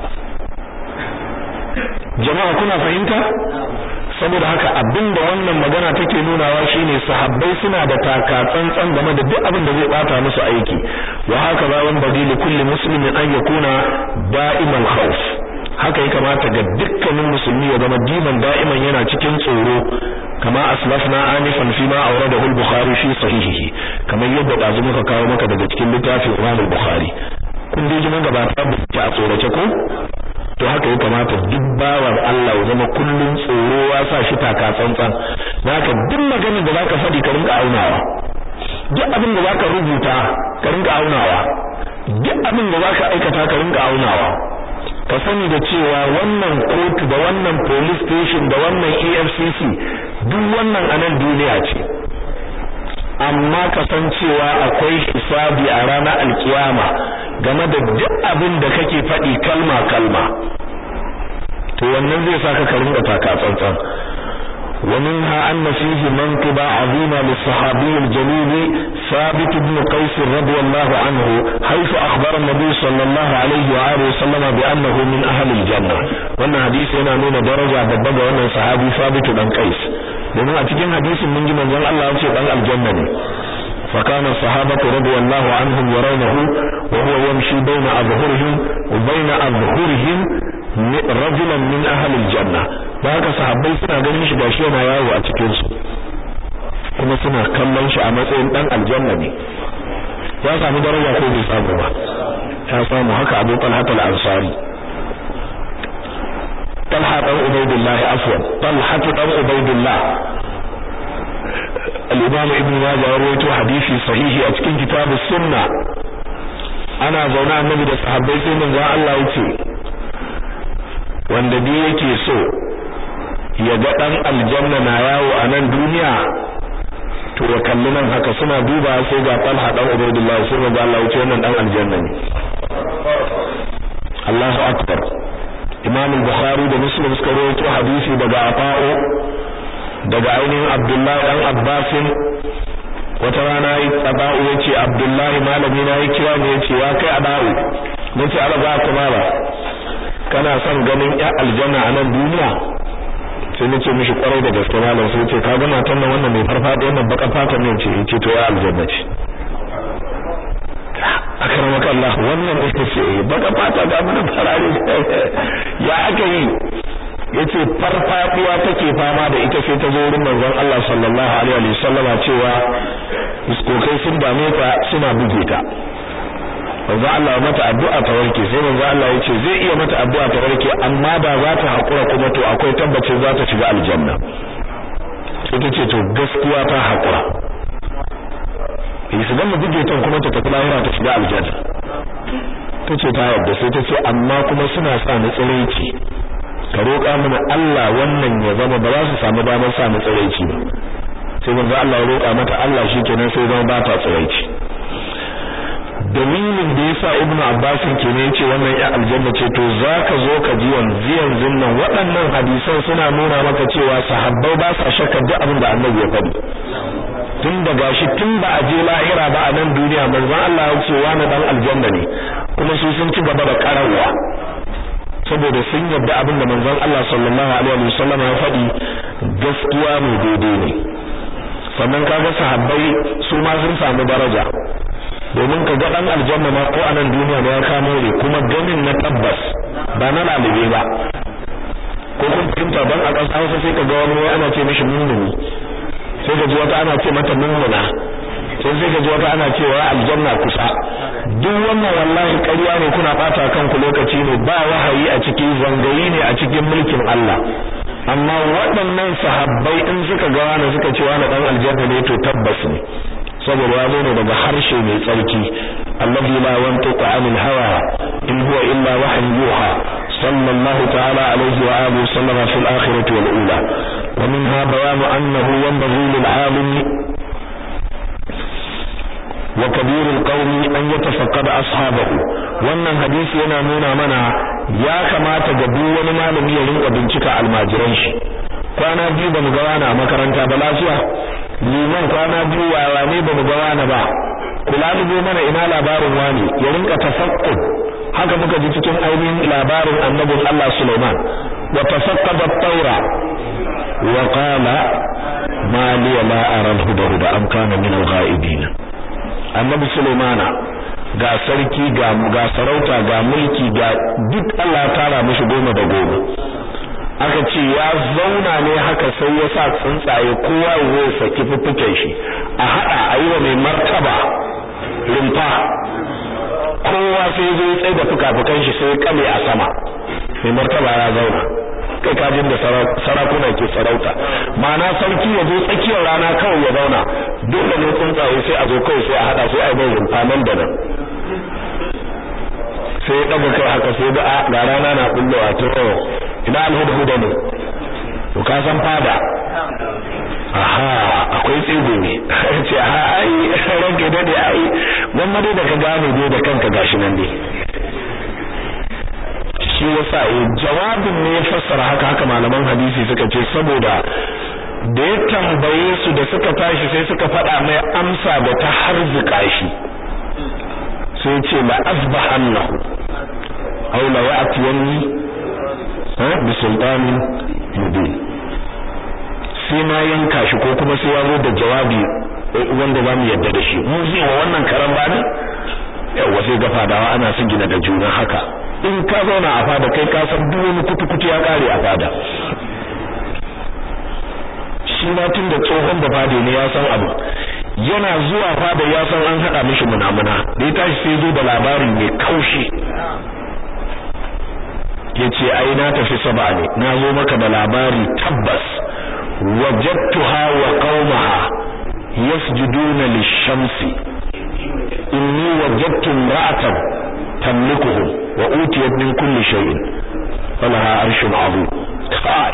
jama'a kuna fahimta saboda haka abinda wannan magana take nunawa shine sahabbai suna da taka tsantsan game da duk abin da zai bata musu aiki wa haka ba wan badili kulli muslimin an yakuna da'iman khawf haka ya kamata ga dukkanin musulmi ya zama diman da'iman yana cikin tsoro kama aslafna anifan fi ma awradahu al-bukhari fi sahihihi kamar yadda dazu muka kawo maka daga cikin littafin Imam al-Bukhari kun dai jimin gabata ba ta tsorace ko to haka ya kamata duk bawan Allah ya zama kullun tsoro ya sa shi taka tsantsan naka duk maganar da zaka faɗi ka rinka aunawa duk abin da zaka rubuta ka rinka aunawa duk abin da zaka aikata ka rinka aunawa ka sani da cewa wannan kotu da wannan police station da wannan EFCC duk wannan anan duniya ce amma ka san cewa akwai hisabi a ranar alkiyama game da duk abin da kake faɗi kalma kalma to wannan zai saka ka rinka taka tsantsan ومنها أن فيه منقبة عظيمة للصحابي الجليل ثابت بن قيس رضي الله عنه حيث أخبر النبي صلى الله عليه وآله وسلم بأنه من أهل الجنة وأن حديث هنا نون درجة ببقى وأن صحابي ثابت بن قيس لأنه أتكين حديث من جمع جل الله أمسك عن الجنة فكان الصحابة رضي الله عنهم يرونه وهو يمشي بين أظهرهم وبين أظهرهم رجلا من أهل الجنة da haka sahabbai suna ganin shi gashi yana yawo a cikin su kuma suna kallon shi a matsayin dan aljanna ne ya samu daraja ko bai samu ba ya samu haka Abu Talha al-Ansari Talha dan Ubaydullah afwan Talha dan Ubaydullah al-Imam Ibn Majah ya rawaito hadisi sahihi a cikin kitab sunna ana zaune annabi da sahabbai sai manzo Allah ya ce wanda bi yake so ya ga dan aljanna na yawo a nan duniya to ya kalli nan haka suna duba sai ga Talha dan Ubaydullah sai ga Allah wuce wannan dan aljanna ne Allahu akbar Imam al-Bukhari da Muslim suka rawaito hadisi daga Ata'u daga ainihin Abdullah dan Abbas wata rana yi Ata'u yace Abdullah malami na ya kira ne yace ya kai Ata'u nace Allah ba kuma ba kana son ganin ya aljanna a nan duniya sai na ce mishi kwarai da gaske malam sai ce ka ga matan nan wannan mai farfado wannan baka fata ne ce ce to ya aljanna ce akramaka Allah wannan ita ce baka fata ga mun farare ya aka yi yace farfadiya take fama da ita sai ta zo wurin manzon Allah sallallahu alaihi wasallama cewa iskokai sun dame ta suna buge ta manzo Allah ya mata addu'a ta warke sai manzo Allah ya ce zai iya mata addu'a ta warke amma da za ta hakura kuma to akwai tabbacin za ta shiga aljanna sai ta ce to gaskiya ta hakura su gama buge ta kuma ta tafi lahira ta shiga aljanna ta ce ta yarda sai ta ce amma kuma suna sa ni tsiraici ka roƙa mana Allah wannan ya zama ba za su samu damar sa ni tsiraici ba sai manzo Allah ya roƙa mata Allah shikenan sai zama ba ta tsiraici dalilin da yasa ibnu abbas kenan yace wannan ya aljanna ce to zaka zo ka ji yanzu yanzu nan waɗannan hadisan suna nuna maka cewa sahabbai ba sa shakka duk abin da annabi ya faɗi tun da gashi tun ba a je lahira ba a nan duniya manzon Allah ya ce wani dan aljanna ne kuma su sun ci gaba da karawa saboda sun yadda abin da manzon Allah sallallahu alaihi wasallam ya faɗi gaskiya ne daidai ne sannan kaga sahabbai su ma sun samu daraja domin ka ga dan aljanna ma ko a nan duniya ne ya kamo ne kuma ganin na tabbas ba na lalube ba ko kun fahimta don a ƙasa Hausa sai ka ga wani ana ce mishi mummuni sai ka ji wata ana ce mata mummuna sai sai ka ji wata ana cewa aljanna kusa duk wannan wallahi ƙarya ne kuna bata kanku lokaci ne ba wahayi a cikin zangayi ne a cikin mulkin Allah amma waɗannan sahabbai in suka ga wani suka ce wani dan aljanna ne to tabbas ne saboda ya zo ne daga harshe mai tsarki alladhi la yantiqu anil hawa in huwa illa wahyu yuha sallallahu ta'ala alaihi wa alihi sallama fil akhirati wal ula wa minha bayanu annahu yanbaghi lil alim wa kabir al qawmi an yatafaqqada ashabahu wannan hadisi yana nuna mana ya kamata ga duk wani malami ya rinka bincika almajiran shi kwana biyu ba mu ga wani a makaranta ba lafiya liman kwana biyu wawa ne ba mu ga wani ba kula dubo mana ina labarin wani ya rinka tafakkur haka muka ji cikin ainihin labarin annabin Allah Sulaiman wa tafaqqada at-taura wa qala ma li la ara al-huda am kana min al-ghaibin annabi Sulaimana ga sarki ga ga sarauta ga mulki ga duk Allah ya tara mishi goma da goma aka ce ya zauna ne haka sai ya sa tsuntsaye kowa ya saki fuffuken shi a hada a yi wa mai martaba rumfa kowa sai zo ya tsaye da fuka-fukan shi sai kame a sama mai martaba ya zauna kai kajin da sarakuna ke sarauta ma'ana sarki ya zo tsakiyar rana kawai ya zauna dole ne tsuntsaye sai a zo kawai sai a hada sai a yi mai rumfa nan da nan sai ya ɗaga kai haka sai da ga rana na bullowa to ina alhudhuda ne to ka san fada aha akwai tsigo ne ce aha ai ranke dade ai gwamma dai da ka gane dai da kanka gashi nan dai shi yasa eh jawabin ne ya fassara haka haka malaman hadisi suka ce saboda da ya tambaye su da suka tashi sai suka faɗa mai amsa da ta harzuka shi sai ce la asbahannahu aw la ya'tiyanni bi sultanin mubin sai na yanka shi ko kuma sai ya zo da jawabi wanda zamu yadda da shi mu zai wa wannan karan bani yawa sai ga fadawa ana son gina da juna haka in ka zauna a fada kai ka san duk wani kutukutu ya kare a fada shi ma tun da tsohon da fada ne ya san abu yana zuwa fada ya san an hada mishi munamuna da ya tashi sai zo da labari mai kaushi yace ai na tafi saba ne na zo maka da labari tabbas wajadtuha wa qaumaha yasjuduna lish-shamsi inni wajadtu imra'atan tamlikuhum wa utiyat min kulli shay'in falaha arshun 'azim kai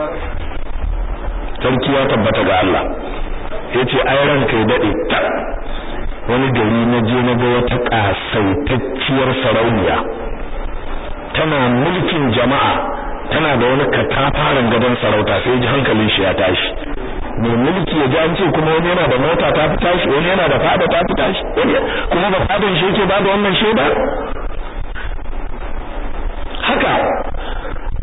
sarki ya tabbata ga Allah yace ai ranka ya dade ta wani gari na je na ga wata kasaitacciyar sarauniya tana mulkin jama'a tana da wani katafaren gadon sarauta sai ji hankalin shi ya tashi mai mulki ya ji an ce kuma wani yana da mota ta fi tashi wani yana da fada ta fi tashi kuma ba fadan shi yake ba da wannan shaida haka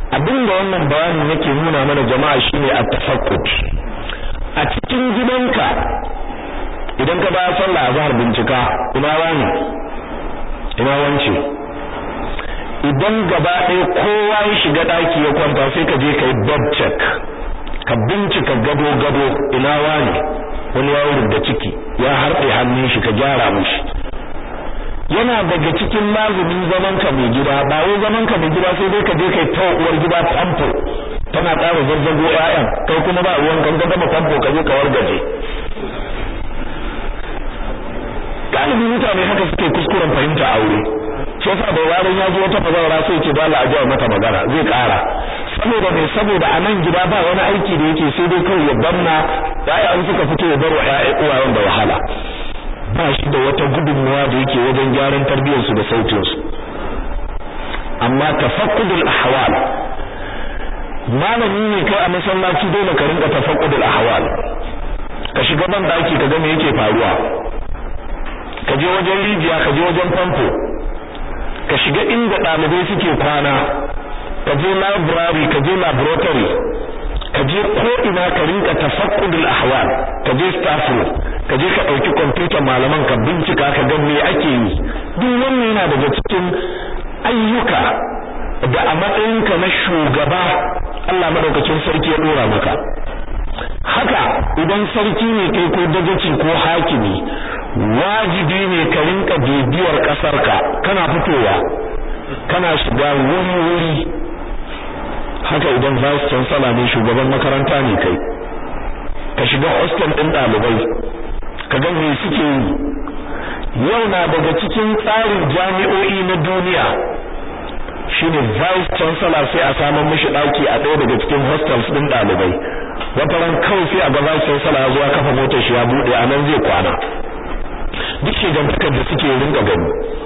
abinda wannan bayanin yake nuna mana jama'a shine at-tafaqqud a cikin gidanka idan ka ba sallah azhar bincika ina wani ina wance idan gaba ɗaya kowa ya shiga ɗaki ya kwanta sai ka je ka yi bed check ka bincika gado gado ina wani wani ya da ciki ya harɗe hannun shi ka gyara mishi yana daga cikin lazumin zaman ka mai gida ba wai zaman ka mai gida sai dai ka je kai ta uwar gida famfo tana ƙara zazzago ƴaƴan kai kuma ba ruwan kan gama famfo ka je ka wargaje galibi mutane haka suke kuskuren fahimta aure shi yasa da yaron ya zo wata bazawara sai ce dole a jawo mata magana zai ƙara saboda mai saboda a nan gida ba wani aiki da yake sai dai kawai ya banna ƴaƴan suka fito ya bar wa ƴaƴan uwayen da wahala ba shi da wata gudunmuwa da yake wajen gyaran tarbiyyarsu da sautinsu amma tafaqqudul ahwal malami ne kai a masallaci dole ka rinka tafaqqudul ahwal ka shiga ban daki ka ga me yake faruwa ka je wajen rijiya ka je wajen famfo ka shiga inda ɗalibai suke kwana ka je library ka je laboratory ka je ko ina ka rinka tafaqqudul ahwal ka je staff room ka je ka dauki computer malaman ka bincika ka ga me ake yi duk wannan yana daga cikin ayyuka da a matsayinka na shugaba Allah madaukakin sarki ya dora maka haka idan sarki ne kai ko dagaci ko hakimi wajibi ne ka rinka bibiyar kasarka kana fitowa kana shiga wuri wuri haka idan vice chancellor ne shugaban makaranta ne kai ka shiga hostel din dalibai ka ga me suke yi yau na daga cikin tsarin jami'o'i na duniya shine vice chancellor sai a samu mishi daki a ɗaya daga cikin hostels din dalibai wata ran kawai sai a ga vice chancellor ya zo ya kafa motar shi ya bude a nan zai kwana duk shigantakar da suke rinka gani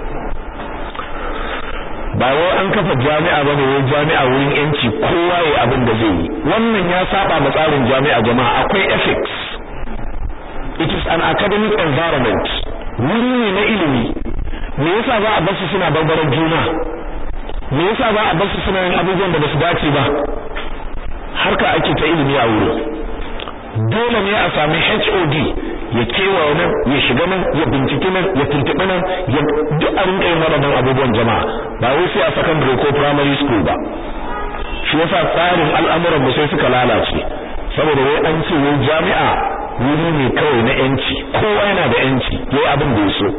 ba wai an kafa jami'a ba ne jami'a wurin yanci kowa ya abin da zai yi wannan ya saba ma tsarin jami'a jama'a akwai ethics it is an academic environment wuri ne na ilimi me yasa za a bar su suna barbarar juna me yasa za a bar su suna yin abubuwan da basu dace ba harka ake ta ilimi a wuri dole ne a sami HOD ya kewaye nan ya shiga nan ya bincike nan ya tuntuɓi nan ya duk a rinka yin waɗannan abubuwan jama'a ba wai sai a secondary ko primary school ba shi yasa tsarin al'amuran mu sai suka lalace saboda wai an ce wai jami'a wuri ne kawai na yanci kowa yana da yanci yayi abin da ya so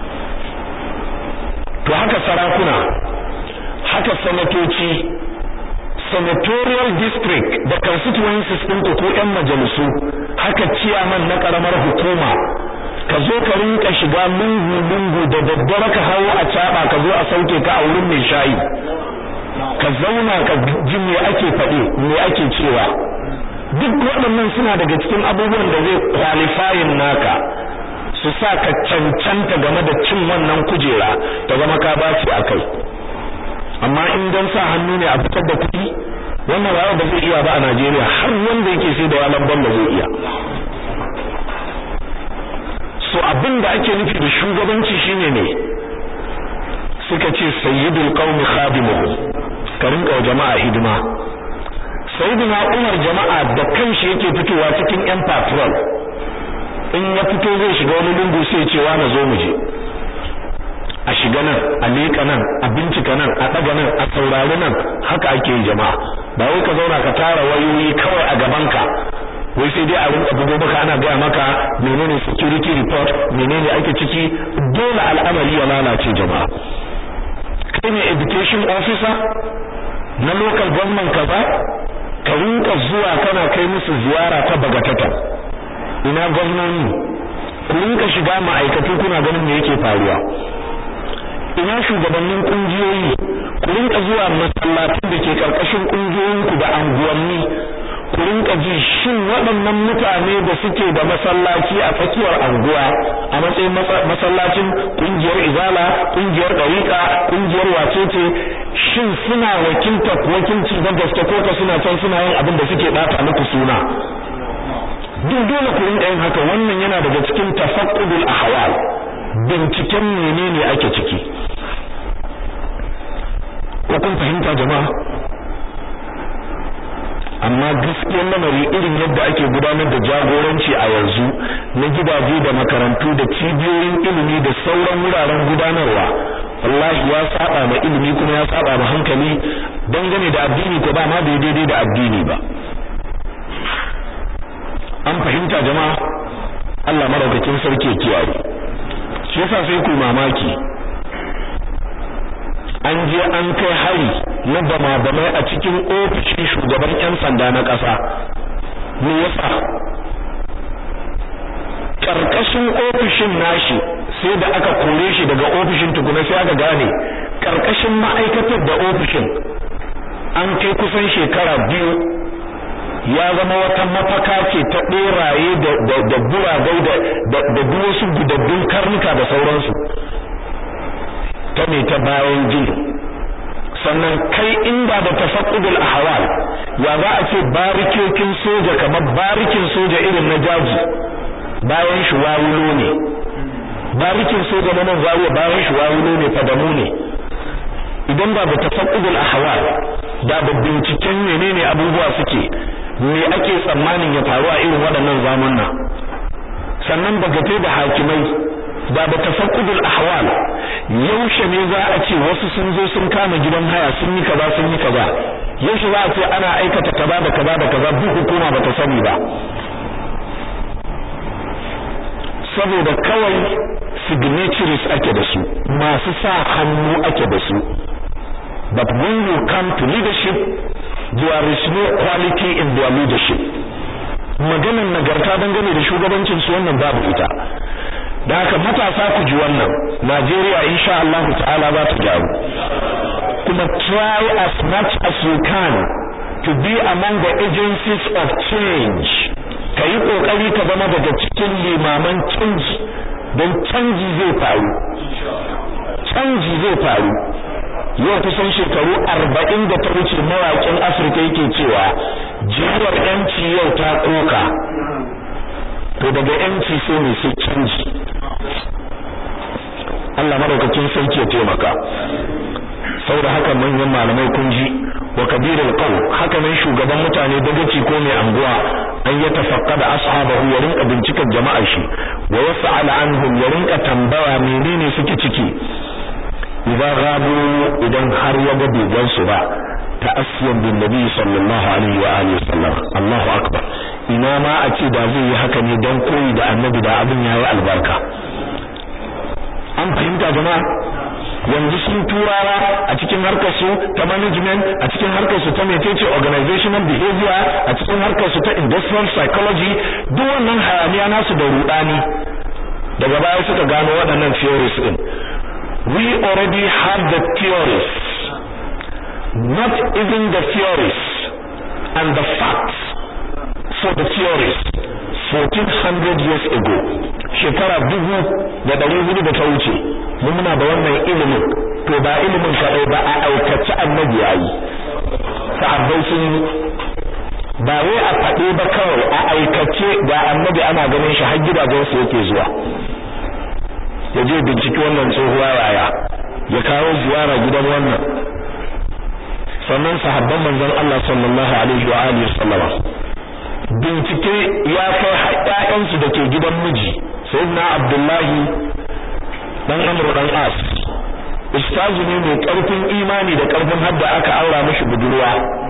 to haka sarakuna haka sanatoci senatorial district da constituencies ɗin ko ƴan majalisu haka ciyaman na ƙaramar hukuma ka zo ka rinka shiga lungu lungu da daddare ka hawo a caɓa ka zo a sauke ka a wurin mai shayi ka zauna ka ji me ake faɗi me ake cewa duk waɗannan suna daga cikin abubuwan da zai qualifying naka su sa ka cancanta game da cin wannan kujera ta zama ka baci a kai amma in don sa hannu ne a fitar da kuɗi wannan ba ba zai iya ba a Najeriya har wanda yake sai da yalan balla zai iya so abin da ake nufi da shugabanci shine ne suka ce sayyidul qaumi khadimuhum ka rinka wa jama'a hidima sayyidina Umar jama'a da kanshi yake fitowa cikin yan patrol in ya fito zai shiga wani lungu sai ya ce wa na zo mu je a shiga nan a leƙa nan a bincika nan a ɗaga nan a saurari nan haka ake yi jama'a ba wai ka zauna ka tara wayoyi kawai a gabanka wai sai dai a rinka bugo maka ana gaya maka menene security report menene ake ciki dole al'amari ya lalace jama'a kai ne education officer na local government kaza ka rinka zuwa kana kai musu ziyara ta bagatata ina gwamnoni ku rinka shiga ma'aikatu kuna ganin me yake faruwa ina shugabannin kungiyoyi ku rinka zuwa masallatan da ke karkashin kungiyoyinku da anguwanni ku rinka ji shin waɗannan mutane da suke da masallaci a tsakiyar anguwa a matsayin masallacin kungiyar izala kungiyar dariqa kungiyar wacece shin suna wakilta wakilci da gaske ko ka suna can suna yin abin da suke bata muku suna duk dole ku rinka yin haka wannan yana daga cikin tafaqqudul ahwal binciken menene ake ciki ko kun fahimta jama'a amma gaskiyar lamari irin yadda ake gudanar da jagoranci a yanzu na gidaje da makarantu da cibiyoyin ilimi da sauran wuraren gudanarwa wallahi ya saba ma ilimi kuma ya saba ma hankali dangane da addini ko ba ma bai daidai da addini ba an fahimta jama'a Allah madaukakin sarki ya kiyaye shi yasa sai ku mamaki an je an kai hari na bama bamai a cikin ofishin shugaban yan sanda na ƙasa me yasa karkashin ofishin nashi sai da aka kore shi daga ofishin tukuna sai aka gane karkashin ma'aikatar da ofishin an kai kusan shekara biyu ya zama wata mafaka ce ta beraye da da buragai da da duk wasu gudaddun karnuka da sauransu ta ne ta bayan gini sannan kai inda da tafaqqudul ahwal ya za a ce barikokin soja kamar barikin soja irin na jaji bayan shi wawulo ne barikin soja na nan zawiya bayan shi wawulo ne fadamu ne idan ba da tafaqqudul ahwal da da binciken menene abubuwa suke me ake tsammanin ya faru a irin waɗannan zamanna sannan bagate da hakimai da da tafaqqudul ahwal yaushe ne za a ce wasu sun zo sun kama gidan haya sun yi kaza sun yi kaza yaushe za a ce ana aikata kaza da kaza da kaza duk hukuma bata sani ba saboda kawai signatories ake da su masu sa hannu ake da su but when you come to leadership there is no quality in their leadership maganar nagarta dangane da shugabancin su wannan babu ita da haka matasa ku ji wannan Najeriya insha Allah ta'ala za ta gyaru kuma try as much as you can to be among the agencies of change kayi kokari ka zama daga cikin limaman canji don canji zai faru canji zai faru yau kusan shekaru arba'in da ta wuce mawaƙin Afirka yake cewa jihar yanci yau ta koka to daga yanci sai ne sai canji Allah madaukakin sarki ya taimaka saboda haka manyan malamai kun ji wa kabirul qaum haka nan shugaban mutane dagaci ko mai anguwa an ya tafaqqada ashabahu ya rinka bincikar jama'ar shi wa yas'al anhum ya rinka tambaya menene suke ciki idan gado idan har ya ga bai su ba ta'assiyan bin nabi sallallahu alaihi wa alihi wasallam Allahu akbar ina ma a ce da zai yi haka ne dan koyi da annabi da abin yayi albarka an fahimta jama'a yanzu sun turawa a cikin harkar su ta management a cikin harkar su ta metece organizational behavior a cikin harkar su ta industrial psychology duk wannan hayaniya nasu da rudani daga baya suka gano waɗannan theories din we already have the theories not even the theories and the facts for the theories 1400 years ago shekara dubu da ɗari hudu da ta wuce mu muna da wannan ilimin to ba ilimin kaɗai ba a aikace annabi yayi sahabbai sun yi ba wai a faɗe ba kawai a aikace ga annabi ana ganin shi har gidajen su yake zuwa ya je binciki wannan tsohuwa yaya ya kawo ziyara gidan wannan sannan sahabban manzon Allah sallallahu alaihi wa alihi wasallama bincike ya kai har ƴaƴansu da ke gidan miji sayyidina abdullahi dan amru dan as ustazu ne mai karfin imani da karfin hadda aka aura mishi budurwa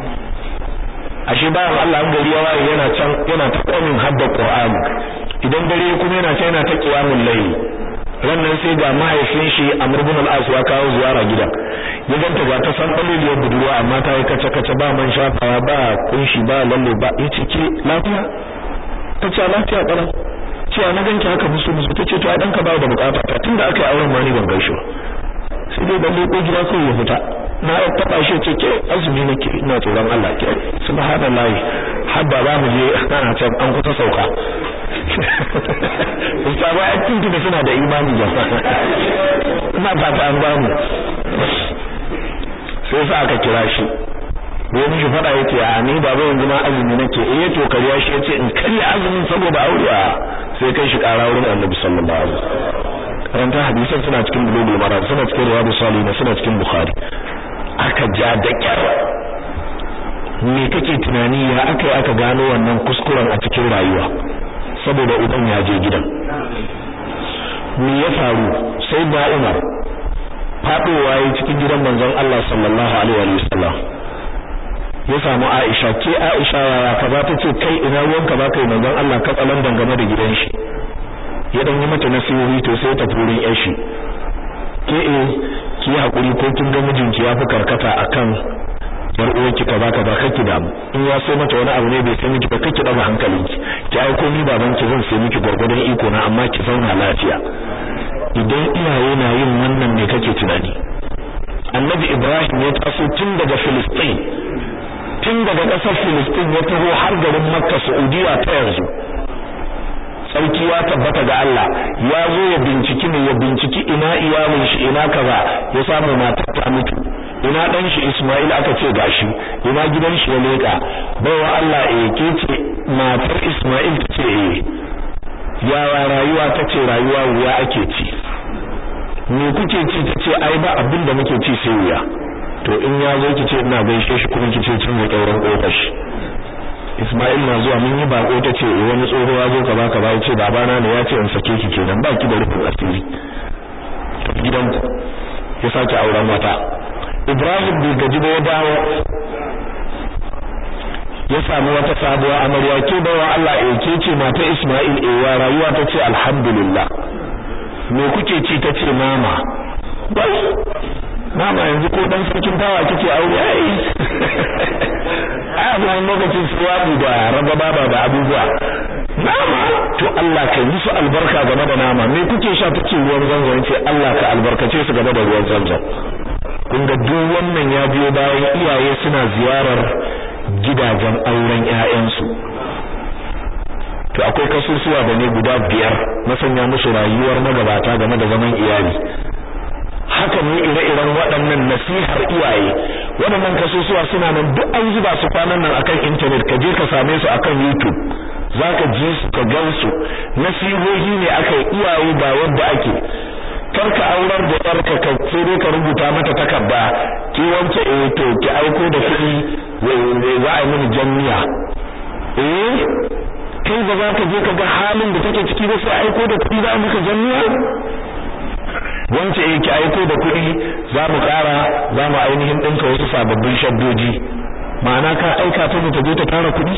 ashe bayan Allah an gari yawa yana can yana ta kwamin hadda qur'ani idan dare kuma yana can yana ta qiyamul layl rannan sai ga mahaifin shi Amr ibn al-As ya kawo ziyara gidan ya ganta ga ta san daliliyar budurwa amma ta yi kace kace ba man shafawa ba kunshi ba lalle ba yace ke lafiya tace lafiya kana cewa na ganki haka musu musu tace to ai danka ba da bukata ta tunda aka yi auren ma ni ban gaishe ba sai dai balle ko gida ko ya fita na taba shi ce ke azumi nake ina tsoron Allah ke subhanallahi hadda ba mu je ana can an kusa sauka Ustawa a cikin da suna da imani jama'a ina fata an ba mu sai sa aka kira shi wai mishi fada yake a ni baba yanzu ma azumi nake eh to kariya shi yace in karya azumin saboda aure a sai kai shi kara wurin Annabi sallallahu alaihi wasallam karanta hadisan suna cikin bulugul maram suna cikin riyadus salihin suna cikin bukhari aka ja da kyar me kake tunani ya aka aka gano wannan kuskuren a cikin rayuwa saboda uban ya je gidan me ya faru sai da Umar fadowa yayin cikin gidan manzon Allah sallallahu alaihi wa sallam ya samu Aisha ke Aisha ya kaza tace kai ina ruwanka ba kai manzon Allah ka tsalan dangane da gidan shi ya dan yi mata nasihohi to sai ta furin yar shi ke eh ki hakuri ko kin ga mijinki ya fi karkata akan yar uwarki kaza kaza kake da in ya so mata wani abu ne bai sai miki ba kake daga hankalinki ki aiko ni baban ki zan sai miki gurgurdan iko na amma ki zauna lafiya idan iyaye na yin wannan ne kake tunani annabi ibrahim ya taso tun daga filistin tun daga ƙasar filistin ya taho har garin makka saudiya ta yanzu sarki ya tabbata ga Allah ya zo ya binciki ne ya binciki ina iyalin shi ina kaza ya samu matar ta mutu ina dan shi Ismail aka ce gashi ina gidan shi ya leka baiwa Allah eh ke ce matar Ismail ta ce eh yawa rayuwa ta ce rayuwa wuya ake ci me kuke ci ta ce ai ba abin da muke ci sai wuya to in ya zo ki ce ina gaishe shi kuma ki ce cin da kauran kofar shi Ismail na zuwa mun yi bako ta ce wani tsoho ya zo kaza kaza ya ce babana ne ya ce in sake ki kenan ba ki da rufin asiri gidanku ya sake auren wata Ibrahim bai gaji ba ya dawo ya samu wata sabuwa amarya ke bawa Allah eh ke ce mata Ismail eh wa rayuwa ta ce alhamdulillah me kuke ci ta ce mama bai mama yanzu ko dan sarkin tawa kike aure ai ai wani lokacin suwaɗi da ragaba ba da abubuwa nama to Allah ka yi su albarka game da nama me kuke sha take ruwan zanzan ce Allah ka albarkace su game da ruwan zanzan kun ga duk wannan ya biyo bayan iyaye suna ziyarar gidajen auren ƴaƴansu to akwai kasusuwa da ne guda biyar na sanya musu rayuwar magabata game da zaman iyali haka ne ire-iren waɗannan nasihar iyaye waɗannan kasusuwa suna nan duk an zuba su kwanan nan akan internet ka je ka same su akan YouTube zaka ji su ka gan su nasihohi ne aka iyaye ba wanda ake kar ka aurar da yarka ka sai dai ka rubuta mata takarda ki wance eh to ki aiko da kuɗi za a yi mini janniya eh kai ba za ka je ka ga halin da take ciki ba sai aiko da kuɗi za a maka janniya wance eh ki aiko da kuɗi za mu ƙara za mu ainihin ɗinka wasu sababbin shaddoji ma'ana ka aika ta ta je ta tara kuɗi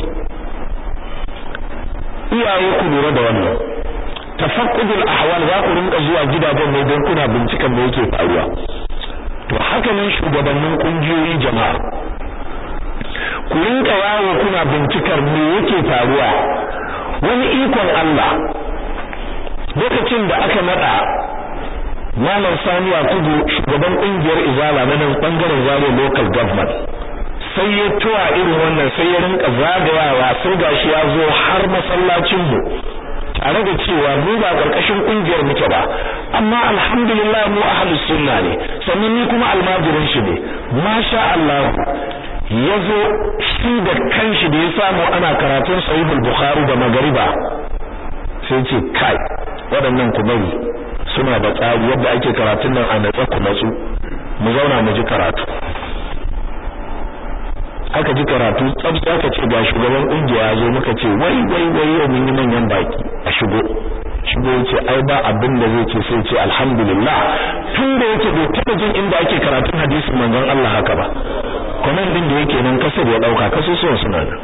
iyaye ku lura da wannan tafaqqudul ahwal za ku rinka zuwa gidajen ne don kuna binciken me yake faruwa to haka nan shugabannin kungiyoyi jama'a ku rinka yawo kuna bincikar me yake faruwa wani ikon Allah lokacin da aka nada Malam Sani Yakubu shugaban kungiyar Izala na nan bangaren Zaria local government sai ya tuwa irin wannan sai ya rinka zagayawa sai gashi ya zo har masallacin mu tare da cewa mu ba karkashin kungiyar muke ba amma alhamdulillah mu ahlus sunna ne sannan ni kuma almajirin shi ne masha Allah yazo shi da kanshi da ya samu ana karatun sahihul bukhari da magariba sai ce kai waɗannan ku bari suna da tsari yadda ake karatun nan a natsa ku natsu mu zauna mu ji karatu aka ji karatu tsabta aka ce ga shugaban kungiya ya zo muka ce wai wai wai yau mun yi manyan baki a shigo shigo yace ai ba abin da zai ce sai ce alhamdulillah tun da yake bai taba jin inda ake karatun hadisin manzon Allah haka ba comment din da yake nan kasar ya dauka kasusuwan suna nan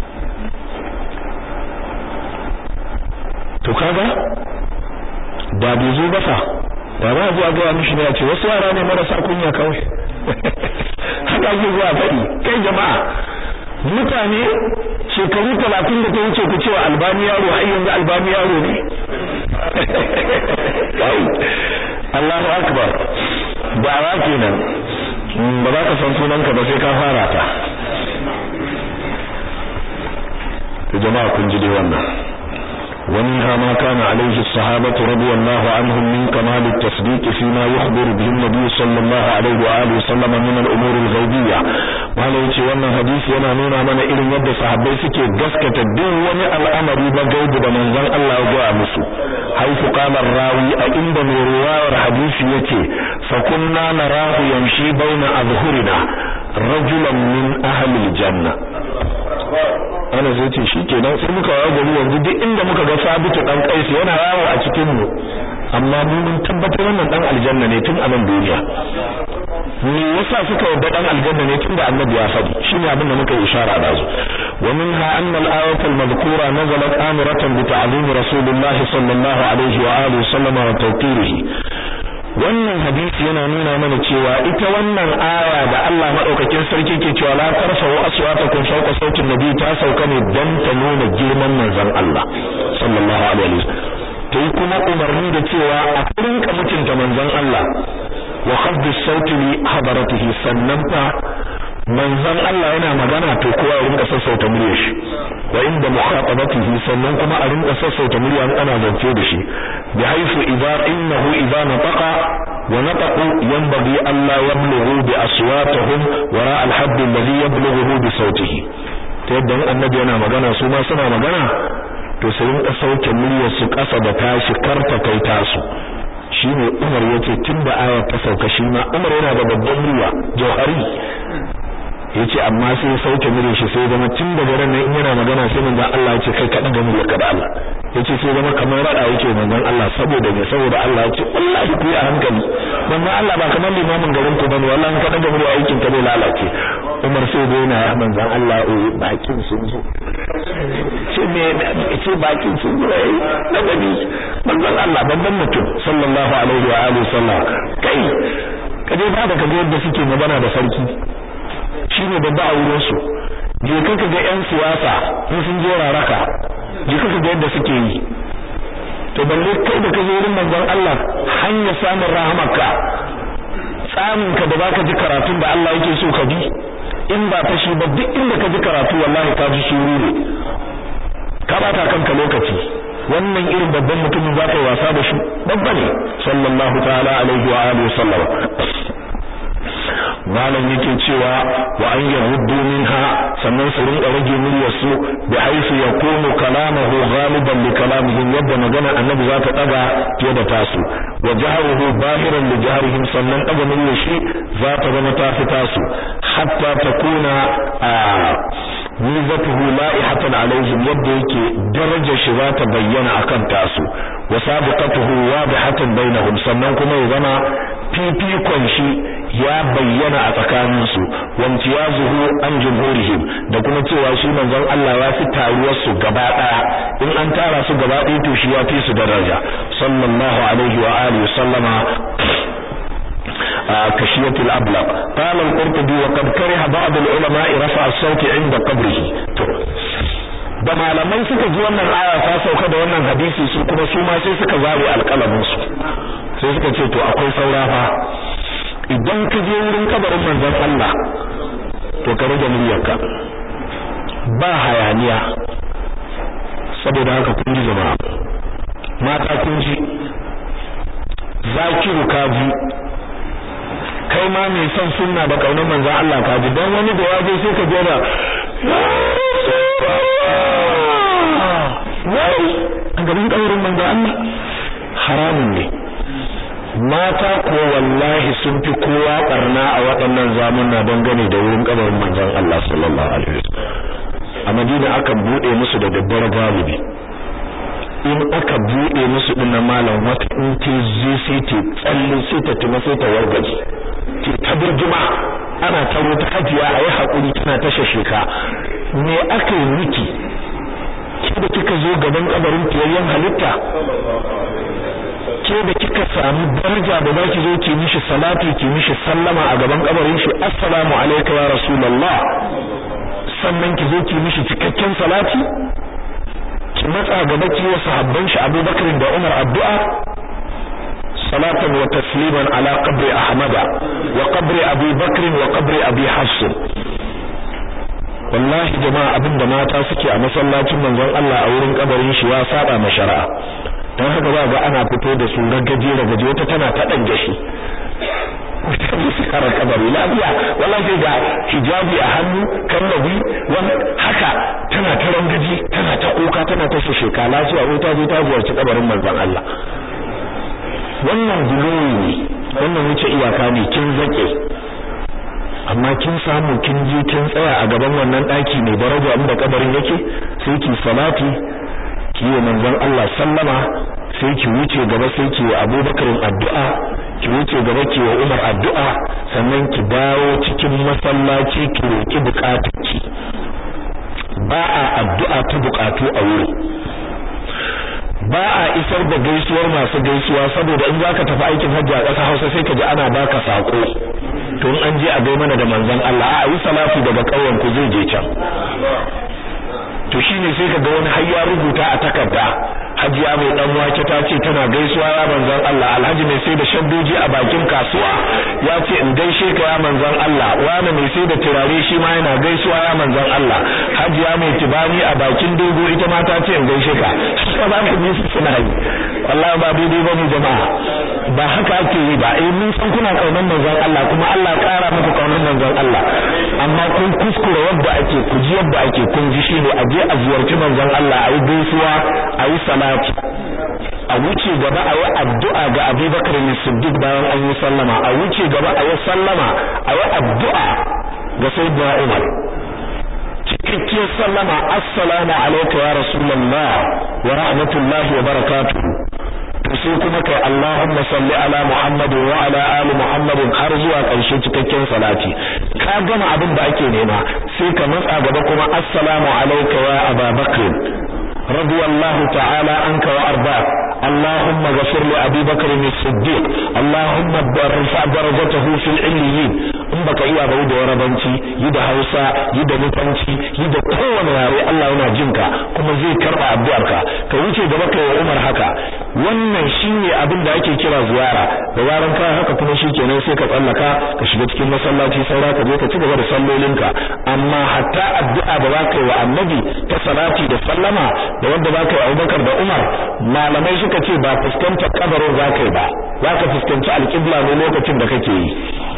to kaga da bai zo ba fa da ba zuwa ga mishi ne ya ce wasu yara ne marasa kunya kawai haka ake zuwa faɗi kai jama'a mutane shekaru talatin da ta wuce ku cewa albani yaro har yanzu albani yaro ne Allahu akbar da'awa kenan ba za ka san sunanka ba sai ka fara ta jama'a kun ji dai wannan ومنها ما كان عليه الصحابة رضي الله عنهم من كمال التصديق فيما يخبر به النبي صلى الله عليه وآله وسلم من الأمور الغيبية ما لو يتي وانا حديث ينا نونا من إلن يد صحابي سكي قسكة الدين وني الأمر بغيب بمن ذن الله جاء مسو حيث قال الراوي عند من رواية الحديث يتي فكنا نراه يمشي بين أظهرنا rajulan min ahli aljanna ana zai ce shikenan sai muka yawo gari yanzu duk inda muka ga sabitu dan kaisu yana yawo a cikin mu amma mu mun tabbatar wannan dan aljanna ne tun a nan duniya me yasa suka yarda dan aljanna ne tunda annabi ya faɗi shine abin da muka ishara da su wa minha anna al-ayat al-madhkura nazalat amiratan bi ta'zim rasulullah sallallahu alaihi wa alihi sallama wa tawqirihi wannan hadisi yana nuna mana cewa ita wannan aya da Allah madaukakin sarki ke cewa la tarfa'u aswatakum fawqa sautin nabi ta sauka ne dan ta nuna girman manzon Allah sallallahu alaihi wa ta yi kuma umarni da cewa a rinka mutunta manzon Allah wa khafdi sauti li hadaratihi sannan fa manzon Allah yana magana to kowa ya rinka sassauta muryar shi wa inda mukhatabatihi sannan kuma a rinka sassauta murya ana zance da shi bi haythu idza innahu idza nataqa wa nataqu yanbaghi an la yablughu bi aswatihim wara al-hadd alladhi yablughu bi sautihi ta yadda annabi yana magana su ma suna magana to su rinka sauke muryar su kasa da tashi karta kai tasu shine Umar yace tunda ayar ta sauka shi ma Umar yana da babban murya jauhari yace amma sai ya sauke muryar shi sai zama tun daga ran in yana magana sai manzon Allah yace kai ka daga muryar ka da Allah yace sai zama kamar rada yake manzon Allah saboda me saboda Allah yace wallahi ku yi a hankali manzon Allah ba kamar limamin garin ku bane wallahi ka daga muryar aikin ka zai lalace Umar sai dai yana manzon Allah eh bakin sun zo ce me ce bakin sun zo eh ladabi manzon Allah babban mutum sallallahu alaihi wa alihi sallam kai kaje ba da kaga yadda suke magana da sarki shine babba a wurin su je kaka ga yan siyasa in sun je raraka je kaka ga yadda suke yi to balle kai da kaje wurin manzon Allah hanya samun rahamarka tsamin ka da baka ji karatun da Allah yake so ka bi in ba ta shi ba duk inda ka ji karatu wallahi ka ji shuru ne ka bata kanka lokaci wannan irin babban mutumin za ka yi wasa da shi babba ne sallallahu ta'ala alaihi wa alihi sallam malam yake cewa wa an yahuddu minha sannan su rinka rage muryar su bi haisu yakunu kalamuhu ghaliban li kalamihim yadda magana annabi za ta daga fiye da tasu wa jaharuhu bahiran li jaharihim sannan daga muryar shi za ta zama ta fi tasu hatta takuna mizatuhu la'ihatan alaihim yadda yake darajar shi za ta bayyana akan tasu wa sabiqatuhu wadihatan bainahum sannan kuma ya zama fifikon shi ya bayyana a tsakaninsu wamtiyazuhu an jumhurihim da kuma cewa shi manzon Allah ya fi taruwar su gaba daya in an tara su gaba daya to shi ya fi su daraja sallallahu alaihi wa alihi sallama كشية الأبلغ قال القرطبي وقد كره بعض العلماء رفع الصوت عند قبره da malamai suka ji wannan aya ta sauka da wannan hadisi su kuma su ma sai suka zare alƙalamin su sai suka ce to akwai saura fa idan ka je wurin kabarin manzon Allah to ka rage muryarka ba hayaniya saboda haka kun ji jama'a mata kun ji zakiru kaji kai ma mai son sunna da kaunar manzon Allah kaji dan wani da ya je sai ka jera wai a gaban kaurin manzon Allah haramun ne mata ko wallahi sun fi kowa barna a waɗannan zamuna dangane da wurin kabarin manzon Allah sallallahu alaihi wasallam a Madina akan bude musu da daddare galibi in aka bude musu din malam wata in ta je sai ta tsalle sai ta tuma sai ta wargaje ke ta burjuma ana taro ta hajiya ayi hakuri tana ta shasheka me aka yi miki ke da kika zo gaban kabarin fiyayyen halitta ke da kika samu daraja da zaki zo ki mishi salati ki mishi sallama a gaban kabarin shi assalamu alayka ya rasulullah sannan ki zo ki mishi cikakken salati ki matsa gaba ki wa sahabban shi Abubakar da Umar addu'a salatan wa tasliman ala qabri ahmada wa qabri abi bakr wa qabri abi hafs wallahi jama'a abinda mata suke a masallacin manzon Allah a wurin kabarin shi ya saba ma shari'a dan haka ba ga ana fito da su ragaje ragaje wata tana ta dan gashi wata musu karar kabari lafiya wallahi ga hijabi a hannu kallabi wan haka tana ta rangaji tana ta kuka tana ta sheka lafiya ko ta zo ta ziyarci kabarin manzon Allah wannan guloyi ne wannan wuce iyaka ne kin zake amma kin samu kin je kin tsaya a gaban wannan daki mai daraja inda kabarin yake sai ki salati ki yi manzon Allah sallama sai ki wuce gaba sai ki wa Abubakar addu'a ki wuce gaba ki wa Umar addu'a sannan ki dawo cikin masallaci ki roki bukatunki ba a addu'a ta bukatu a wuri ba a isar da gaisuwar masu gaisuwa saboda in zaka tafi aikin hajji a ƙasar Hausa sai ka ji ana baka sako to in an je a gai mana da manzon Allah a yi salati daga ƙauyen ku zai je can to shine sai ka ga wani har ya rubuta a takarda hajiya mai dan wake ta ce tana gaisuwa ya manzon Allah alhaji mai sai da shaddoji a bakin kasuwa ya ce in gaishe ka ya manzon Allah wani mai sai da turare shi ma yana gaisuwa ya manzon Allah hajiya mai tibani a bakin dogo ita ma ta ce in gaishe ka haka za ka ji su suna yi wallahi ba daidai ba ne jama'a ba haka ake yi ba eh mun san kuna kaunar manzon Allah kuma Allah kara muku kaunar manzon Allah amma kun kuskure yadda ake ku ji yadda ake kun ji shine a je a ziyarci manzon Allah a yi gaisuwa a yi salati a wuce gaba a yi addu'a ga Abubakar ne Siddiq bayan an yi sallama a wuce gaba a yi sallama a yi addu'a ga Sayyidina Umar cikakkiyar sallama assalamu alayka ya rasulullah wa rahmatullahi wa barakatuh to sai kuma kai Allahumma salli ala Muhammad wa ala ali Muhammad har zuwa ƙarshe cikakken salati ka gama abin da ake nema sai ka matsa gaba kuma assalamu alayka ya Aba Bakr radiyallahu ta'ala anka wa arba'ak اللهم غفر لأبي بكر الصديق اللهم ارفع درجته في العليين in baka iya ba da warabanci yi da Hausa yi da nufanci yi da kowane yare Allah yana jinka kuma zai karba addu'arka ka wuce gaba kai wa Umar haka wannan shine abin da ake kira ziyara da yaran ka haka kuma shikenan sai ka tsallaka ka shiga cikin masallaci saura ka je ka ci gaba da sallolinka amma hatta addu'a da zaka yi wa Annabi ta salati da sallama da wanda zaka yi Abubakar da Umar malamai suka ce ba fuskantar kabarin zaka yi ba zaka fuskanci alƙibla ne lokacin da kake yi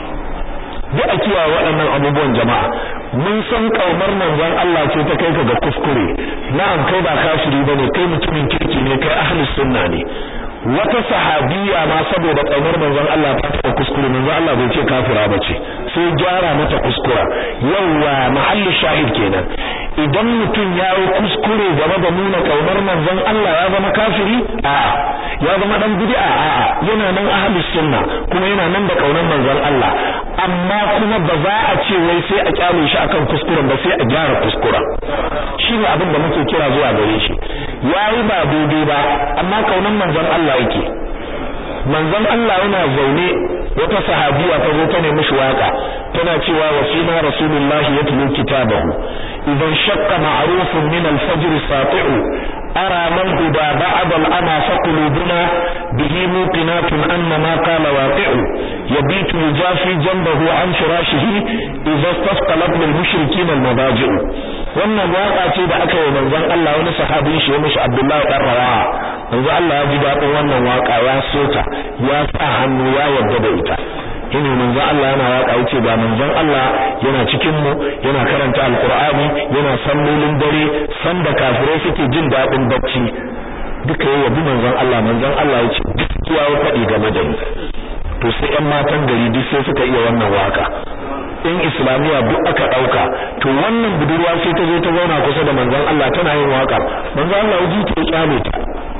duk a kiyaye waɗannan abubuwan jama'a mun san kaumar manzon Allah ce ta kai ka ga kuskure na'am kai ba kafiri bane kai mutumin kirki ne kai ahlus sunna ne wata sahabiya ma saboda kaumar manzon Allah ta ta kuskure manzon Allah bai ce kafira bace sai gyara mata kuskura yawa mahallu shahid kenan idan mutum ya yi kuskure game da nuna kaunar manzon Allah ya zama kafiri a'a ya zama dan bid'a a'a yana nan ahlus sunna kuma yana nan da kaunar manzon Allah amma kuma ba za a ce wai sai a kyale shi akan kuskuren ba sai a gyara kuskuren shine abin da muke kira zuwa gare shi yayi ba daidai ba amma kaunar manzon Allah yake manzon Allah yana zaune wata sahabiya ta zo ta nemi shi waka tana cewa wa fina rasulullahi yatlu kitabahu idan shaqqa ma'rufun min al-fajr sati'u أرى من هدى بعض الأمى فقلوبنا به موقنات أن ما قال واقع يبيت يجافي جنبه عن فراشه إذا استثقلت للمشركين المضاجع wannan waka ce da aka yi manzon Allah wani sahabin shi mishi Abdullahi dan Rawaha manzon Allah ya ji dadin wannan waka ya sota ya sa hannu ya yarda da ita shine manzon Allah yana waka yace ga manzon Allah yana cikin mu yana karanta alqur'ani yana sallolin dare sanda kafirai suke jin dadin bacci duka yayi yabi manzon Allah manzon Allah yace gaskiya ya faɗi game da ni to sai ƴan matan gari duk sai suka iya wannan waka in islamiya duk aka dauka to wannan budurwa sai ta zo ta zauna kusa da manzon Allah tana yin waka manzon Allah ya ji ta kyale ta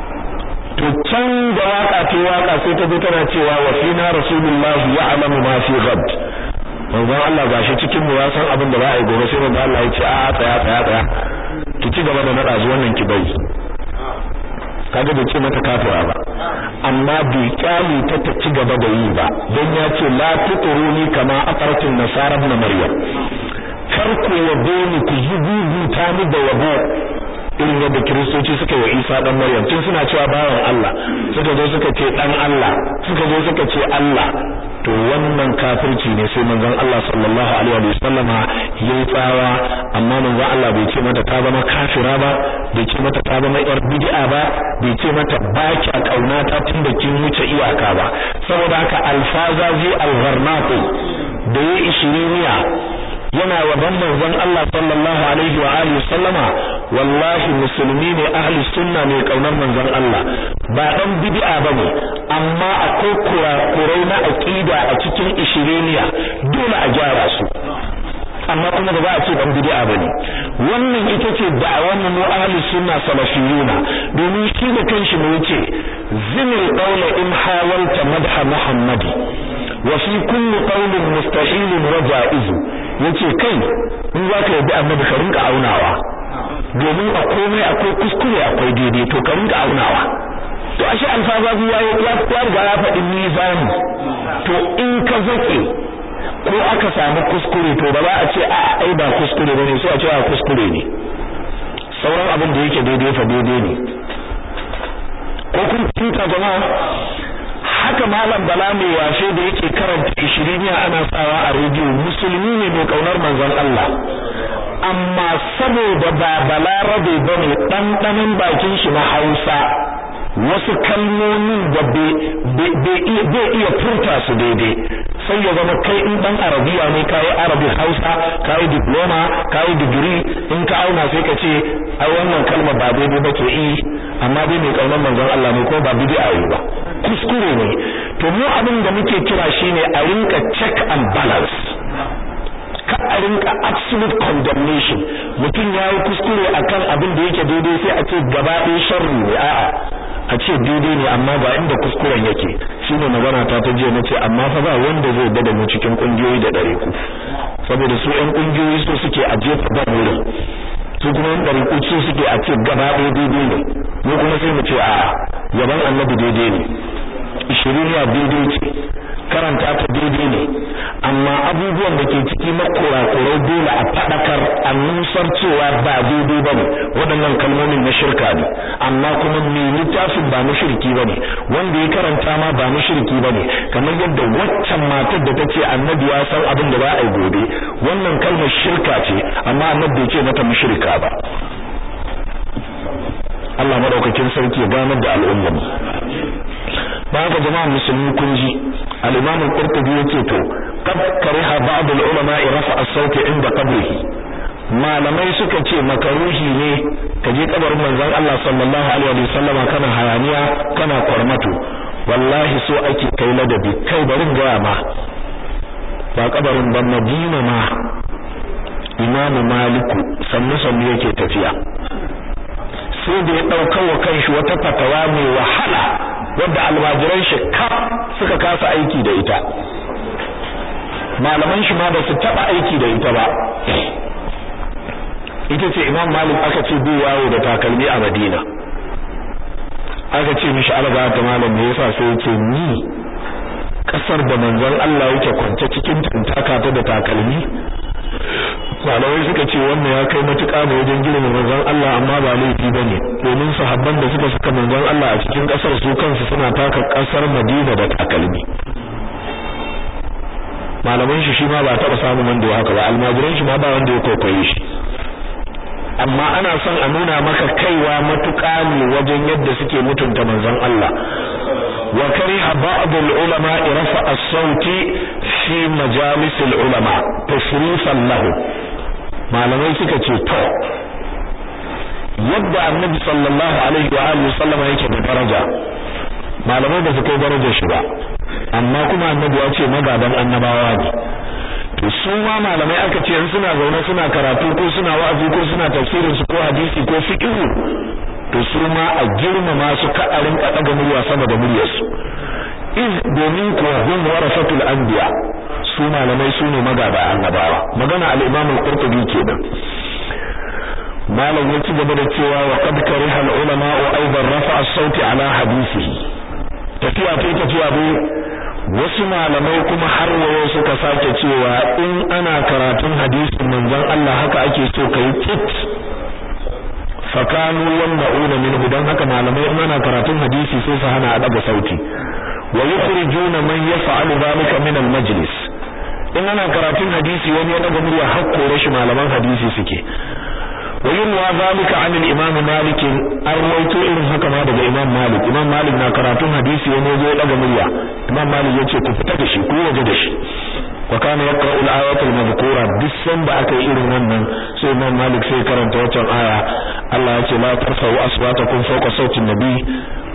to can da waka ta waka sai ta zo tana cewa wa fina rasulullah ya'lamu ma fi ghad manzon Allah gashi cikin mu ya san abin da za a yi gobe sai manzon Allah ya ce a tsaya tsaya tsaya ki ci gaba da nada zuwan nan ki bai kaga bai ce mata kafira ba amma bai kyale ta ta ci gaba da yi ba don ya ce la tuturuni kama aqartin nasara ibn maryam kar ku yabe ni ku zubuta ni da yabo irin yadda kiristoci suka yi wa Isa dan Maryam tun suna cewa bawan Allah suka zo suka ce dan Allah suka zo suka ce Allah to wannan kafirci ne sai manzon Allah sallallahu alaihi wa sallama yayi tsawa amma manzon Allah bai ce mata ta zama kafira ba bai ce mata ta zama yar bid'a ba bai ce mata ba kya kauna ta tunda kin wuce iyaka ba saboda haka alfazazi algharnaqi da yayi ishiriniya yana yaban manzon Allah sallallahu alaihi wa alihi sallama wallahi musulmi ne ahli sunna ne kaunar manzon Allah ba dan bid'a bane amma akwai kurakurai na aqida a cikin ishiriniya dole a gyara su amma kuma ba za a ce dan bid'a bane wannan ita ce da'awar mu ahli sunna salafiyuna domin shi da kanshi mu yace zinil qawla in hawalta madha muhammadi wa fi kulli qawlin mustahil wa jaiz yace kai in zaka yi annabi ka rinka aunawa domin a komai akwai kuskure akwai daidai to ka rinka aunawa to ashe alfazazi ya ya riga ya faɗi mizani to in ka zake ko aka samu kuskure to ba za a ce a ai ba kuskure bane sai a ce a kuskure ne sauran abin da yake daidai fa daidai ne ko kun tunta jama'a haka malam bala mai washe da yake karanta ishiriniya ana sawa a rediyo musulmi ne mai kaunar manzon Allah amma saboda ba balarabe bane ɗanɗanon bakin shi na Hausa wasu kalmomin da bai iya furta su daidai sai ya zama kai in dan arabiya ne kayi arabic hausa kayi diploma kayi digiri in ka auna sai ka ce ai wannan kalma ba daidai ba ke yi amma dai mai kaunar manzon Allah ne ko ba bid'a yi ba kuskure ne to mu abin da muke kira shine a rinka check and balance ka a rinka absolute condemnation mutum ya yi kuskure akan abin da yake daidai sai a ce gaba ɗaya sharri ne a'a a ce daidai ne amma ba inda kuskuren yake shine magana ta ta jiya nace amma fa ba wanda zai bada mu cikin kungiyoyi da dare ku saboda su ƴan kungiyoyi so suke a jefa ba wurin su kuma ƴan dare ku so suke a ce gaba ɗaya daidai ne mu kuma sai mu ce a yaban annabi daidai ne ishiriniya daidai ce karanta ta daidai ne amma abubuwan da ke ciki na kurakurai dole a faɗakar a nusar cewa ba daidai ba ne waɗannan kalmomin na shirka ne amma kuma mai littafin ba mushriki ba ne wanda ya karanta ma ba mushriki ba ne kamar yadda waccan matar da ta ce annabi ya san abin da za a yi gobe wannan kalmar shirka ce amma annabi bai ce mata mushrika ba Allah madaukakin sarki ya ganar da al'ummar ba haka jama'a musulmi kun ji al-imam al-qurtubi yace to qad kariha ba'd al-ulama rafa as-sawt inda qabrihi malamai suka ce makaruhi ne ka je kabarin manzon Allah sallallahu alaihi wa sallama kana hayaniya kana kwarmato wallahi so ake kai ladabi kai barin gaya ma ba kabarin ban Madina ma Imam Maliku sannu sannu yake tafiya sai da ya dauka wa kanshi wata fatawa mai wahala wadda almajiran shi ka suka kasa aiki da ita malaman shi ma ba su taba aiki da ita ba ita ce imam malik aka ce bai yawo da takalmi a madina aka ce mishi alga ta malam me yasa sai yace ni kasar da manzon Allah yake kwance cikin tuntaka ta da takalmi malamai suka ce wannan ya kai matuƙa ne wajen girma manzon Allah amma ba laifi bane domin sahabban da suka saka manzon Allah a cikin kasar su kansu suna taka kasar Madina da takalmi malaman shi shi ma ba taɓa samun wanda ya haka ba almajiran shi ma ba wanda ya kwaikwaye shi amma ana son a nuna maka kaiwa matuƙa ne wajen yadda suke mutunta manzon Allah wa kariha ba'd al-ulama rafa as-sauti fi majalis al-ulama tashrifan lahu malamai suka ce to yadda annabi sallallahu alaihi wa alihi sallama yake da daraja malamai ba su kai darajar shi ba amma kuma annabi ya ce magadan annabawa ne to su ma malamai aka ce in suna zaune suna karatu ko suna wa'azi ko suna tafsirin su ko hadisi ko fiqh to su ma a girmama su ka a rinka daga murya sama da muryar su iz domin kuwa hum warasatul anbiya su malamai su ne magada annabawa magana al-imam al-qurtubi kenan malam ya ci gaba da cewa wa qad kariha al-ulama wa aidan rafa'a as-sauti ala hadisihi tafiya ta tafiya bai wasu malamai kuma har wayo suka sake cewa in ana karatun hadisin manzon Allah haka ake so kai tsit fakanu yamna'una minhu dan haka malamai in ana karatun hadisi sai su hana a daga sauti wa yukhrijuna man yaf'alu dhalika min al-majlis in ana karatun hadisi wani ya daga murya har kore shi malaman hadisi suke wa yunwa zalika an al-imam malik an rawaito irin haka ma daga imam malik imam malik na karatun hadisi wani ya zo ya daga murya imam malik yace ku fita da shi ku waje da shi wa kana yaqra'u al-ayat al-madhkura bisan da aka yi irin wannan sai imam malik sai karanta wancan aya Allah ya ce la tarfa'u aswatakum fawqa sawti an-nabi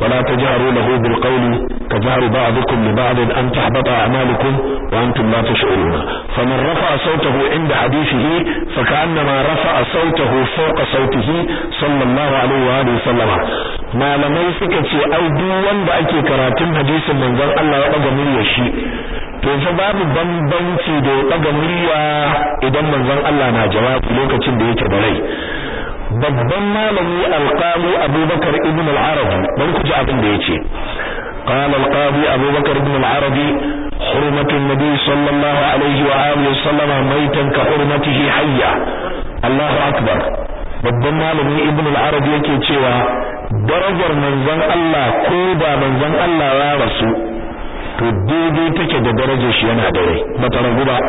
ولا تجهروا له بالقول كجهر بعضكم لبعض أن تحبط أعمالكم وأنتم لا تشعرون فمن رفع صوته عند حديثه فكأنما رفع صوته فوق صوته صلى الله عليه وآله وسلم ما لم يسكت أو دوان بأكي كراتم حديث من ذا الله وقد يشي to fa babu bambanci da ya daga murya idan manzon Allah na jawabi lokacin da yake da rai babban malami alqali abubakar ibn al-arabi bari ku ji abin da yace قال القاضي أبو بكر بن العربي حرمة النبي صلى الله عليه وآله وسلم ميتا كحرمته حيا الله أكبر babban malami ibn al-arabi yake cewa darajar manzon Allah ko da manzon Allah ya rasu to daidai take da darajar shi yana da rai bata ragu ba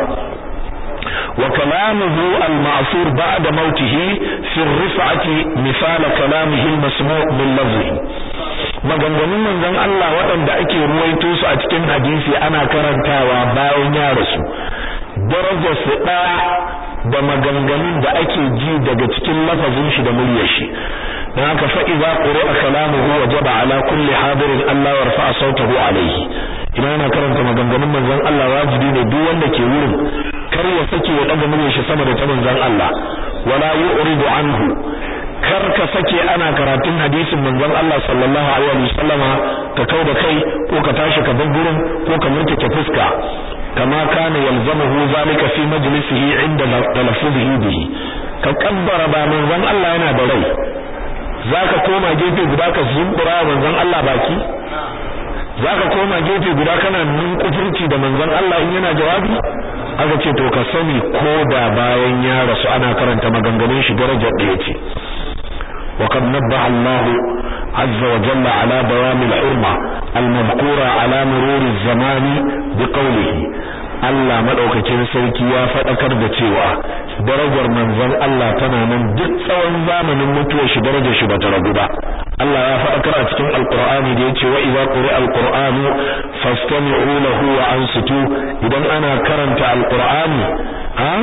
وكلامه المعصور بعد موته في الرفعة مثال كلامه المسموع باللفظ maganganun manzon Allah waɗanda ake ruwaito su a cikin hadisi ana karantawa bayan ya rasu darajar su ɗaya da maganganun da ake ji daga cikin lafazin shi da muryar shi dan haka fa idza quri'a kalamuhu wajaba ala kulli hadirin Allah yarfa sautahu alayhi idan ana karanta maganganun manzon Allah wajibi ne duk wanda ke wurin kar ya sake ya daga muryar shi sama da ta manzon Allah wala yu'ridu anhu kar ka sake ana karatun hadisin manzon Allah sallallahu alaihi wasallama ka kau da kai ko ka tashi ka bar gurin ko ka murtake fuska kama kana yalzamuhu zalika fi majlisihi inda talaffuzihi bihi ka kabbara ba manzon Allah yana da rai zaka koma gefe guda ka zumbura manzon Allah baki zaka koma gefe guda kana nun kufurci da manzon Allah in yana jawabi aka ce to ka sani ko da bayan ya rasu ana karanta maganganun shi darajar da yake وقد نبه الله عز وجل على دوام الحرمة المذكورة على مرور الزمان بقوله Allah madaukakin sarki ya faɗakar da cewa darajar manzon Allah tana nan duk tsawon zamanin mutuwar shi darajar shi bata ragu ba Allah ya faɗakar a cikin Alƙur'ani da yace wa idza quri'a alqur'anu fastami'u lahu wa ansitu idan ana karanta alqur'ani ha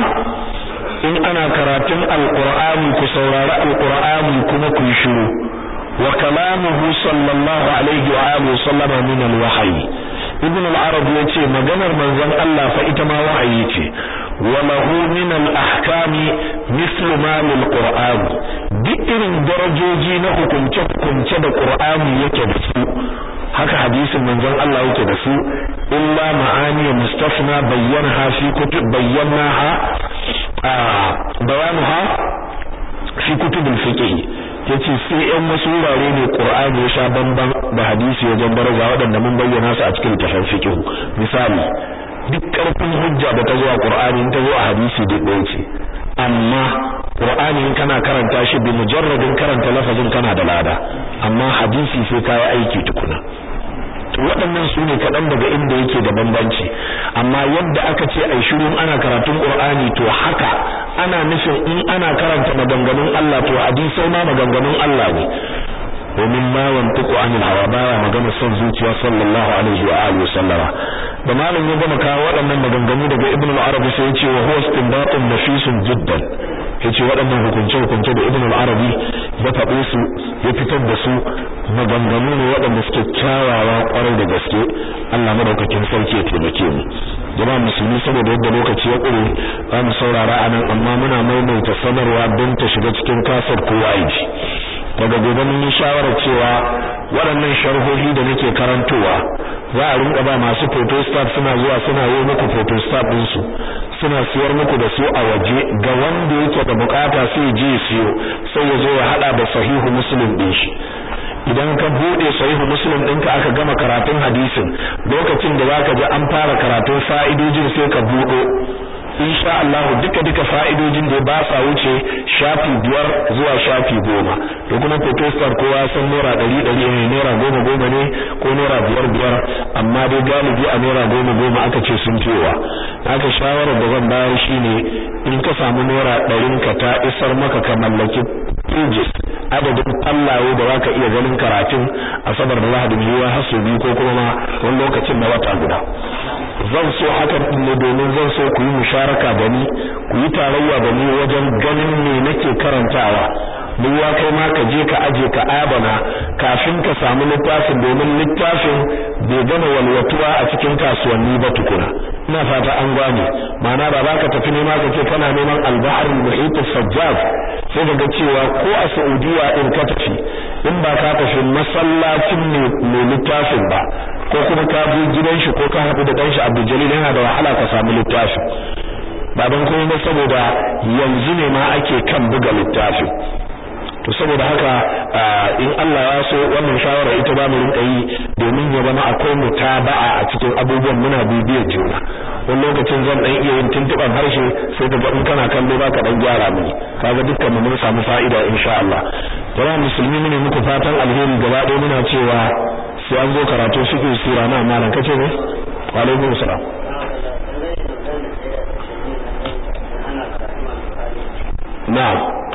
in ana karatun alqur'ani ku saurari alqur'ani kuma ku yi shiru wa kalamuhu sallallahu alaihi wa alihi sallama min alwahyi ibn al-arab yace maganar manzon Allah fa ita ma wahayi ce wa lahu min al-ahkami mithlu ma lil qur'an duk irin darajoji na hukunce hukunce da qur'ani yake da su haka hadisin manzon Allah yake da su illa ma'ani mustafna bayyana fi kutub bayyanaha bayanuha fi kutubul fiqh yace sai ɗan wasu wurare ne Qur'ani ya sha bamban da hadisi wajen daraja waɗanda mun bayyana su a cikin tafsir fiqh misali duk karfin hujja da ta zo a Qur'ani in ta zo a hadisi da ɗaya ce amma Qur'ani in kana karanta shi bi mujarradin karanta lafazin kana da lada amma hadisi sai kai aiki tukuna waɗannan su ne kaɗan daga inda yake da bambanci amma yadda aka ce ai shirin ana karatun Qur'ani to haka ana nufin in ana karanta maganganun Allah to hadisai ma maganganun Allah ne domin ma wantuku anil hawa baya magana son zuciya sallallahu alaihi wa alihi sallama da malam ya gama kawo waɗannan maganganu daga Ibn al-Arabi sai ya ce wa huwa istinbatun nafisun jiddan yace waɗannan hukunce hukunce da Ibn al-Arabi ya faɗe su ya fitar da su maganganu ne waɗanda suke kyawawa ƙwarai da gaske Allah madaukakin sarki ya taimake mu jama'a musulmi saboda yadda lokaci ya ƙure za mu saurara anan amma muna maimaita sanarwa don ta shiga cikin kasar kowa aiki daga gobe mun yi shawarar cewa waɗannan sharhohi da nake karantowa za a rinka ba masu photostat suna zuwa suna yi muku photostat din su suna siyar muku da su a waje ga wanda yake da bukata sai je siyo sai ya zo ya hada da sahihu muslim din shi idan ka bude sahihu muslim ɗinka aka gama karatun hadisin lokacin da zaka ji an fara karatun fa'idojin sai ka budo insha Allah duka duka fa'idojin da ba sa wuce shafi biyar zuwa shafi goma to kuma protestant kowa san naira ɗari ɗari ne naira goma goma ne ko naira biyar biyar amma dai galibi a naira goma goma aka ce sun cewa haka shawarar da zan bayar shine in ka samu naira ɗarin ka ta isar maka ka mallaki pages adadin fallaye da zaka iya ganin karatun asabar da lahadi yiwa har su biyu ko kuma ma wani lokacin na wata guda zan so hakan din ne domin zan so ku yi musharaka da ni ku yi tarayya da ni wajen ganin me nake karantawa duwa kai ma ka je ka aje ka adana kafin ka samu littafin domin littafin bai gama walwatuwa a cikin kasuwanni ba tukuna ina fata an gane ma'ana ba za ka tafi nema ka ce kana neman al-bahr al-muhit sajjad sai ka ga cewa ko a Saudiya din ka tafi in ba ka tafi masallacin mai littafin ba ko kuma ka je gidan shi ko ka haɗu da ɗanshi Abdul Jalil yana da wahala ka samu littafin ba don kuma ba saboda yanzu ne ma ake kan buga littafin to saboda haka in Allah ya so wannan shawara ita ba mu rinka yi domin ya zama akwai mutaba'a a cikin abubuwan muna bibiyar juna wani lokacin zan dan iya yin tuntuban harshe sai ka in kana kallo ba ka dan gyara mini kaga dukkan mu mun samu fa'ida insha Allah jama'a musulmi ne muku fatan alheri gaba ɗaya muna cewa sai an zo karatu fiqh sura na malam kace ne wa alaikum salam na'am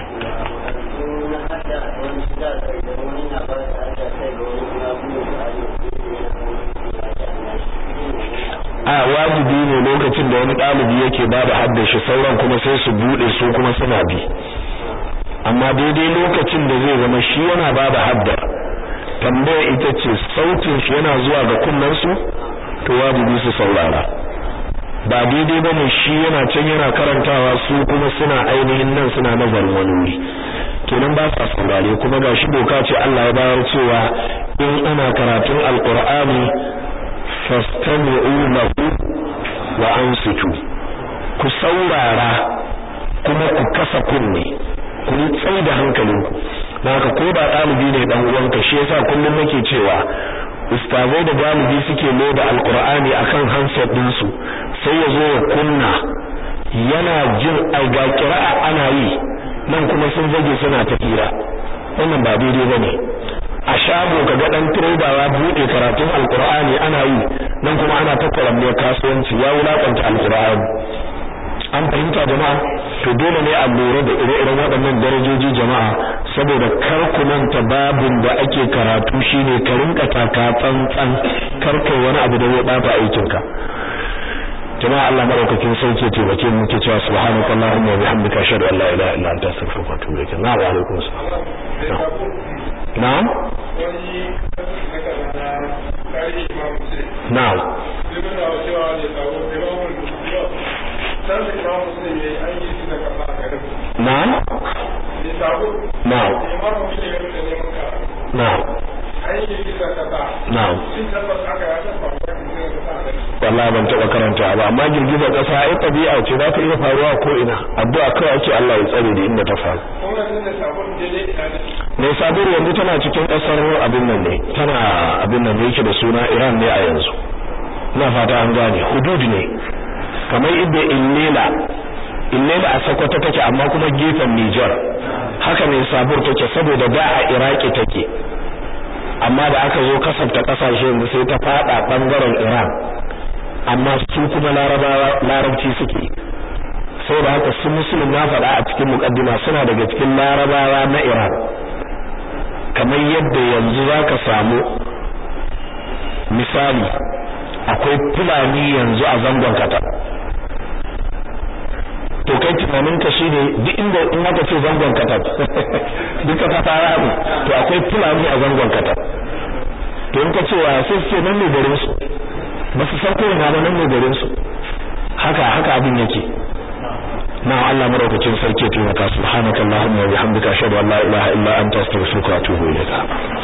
a wajibi ne lokacin da wani ɗalibi yake ba da haddashi sauran kuma sai su buɗe su kuma suna bi amma daidai lokacin da zai zama shi yana ba da haddar tambaya ita ce sautin shi yana zuwa ga kunnensu to wajibi su saurara ba daidai bane shi yana can yana karantawa su kuma suna ainihin nan suna nazarin wani wuri kenan ba sa saurare kuma ga shi doka ce Allah ya bayar cewa in ana karatun alqur'ani fastami'u lahu wa ansitu ku saurara kuma ku kasa kunne ku yi tsai da hankalinku haka ko da ɗalibi ne dan uwanka shi yasa kullum nake cewa ustazai da galibi suke loda alqur'ani akan handset din su sai ya zo ya kunna yana jin aiga kira'a ana yi nan kuma sun zage suna ta hira wannan ba daidai bane a shago kaga dan trader ya bude karatun alqur'ani ana yi nan kuma ana ta kwaramniyar kasuwanci ya wulakanta alqur'ani an fahimta jama'a to dole ne a lura da ire-iren waɗannan darajoji jama'a saboda kar ku manta babin da ake karatu shine ka rinka taka tsantsan kar kai wani abu da zai bata aikinka jama'a Allah madaukakin sauke taimake mu ke cewa subhanaka allahumma wa bihamdika ashhadu an la ilaha illa anta astaghfiruka wa atubu ilaik na'am wa alaikum assalam na'am na'am na'am na'am na'am na'am wallahi ban taba karanta ba amma girgizar kasa ai tabi'a ce za ta iya faruwa ko ina addu'a kawai ake Allah ya tsare da inda ta faru ne sabir yanzu tana cikin kasar abin nan ne tana abin nan yake da suna Iran ne a yanzu ina fata an gane hudud ne kamar idda illela illela a Sokoto take amma kuma gefen Niger haka ne sabur take saboda da a Iraki take amma da aka zo kasafta kasashe yanzu sai ta fada bangaren Iran amma su kuma larabawa larabci suke saboda haka su musulun na faɗa a cikin mukaddima suna daga cikin larabawa na Iran kamar yadda yanzu zaka samu misali akwai fulani yanzu a zangon kata to kai tunanin ka shine duk inda in aka ce zangon kata duka ta fara ne to akwai fulani a zangon kata to in ka ce wa sai ce nan ne garin su ba su san ko ina ba nan ne garin su haka haka abin yake na Allah maraukakin sarki ya taimaka subhanakallahumma wa bihamdika ashhadu an la ilaha illa anta astaghfiruka wa atubu ilayk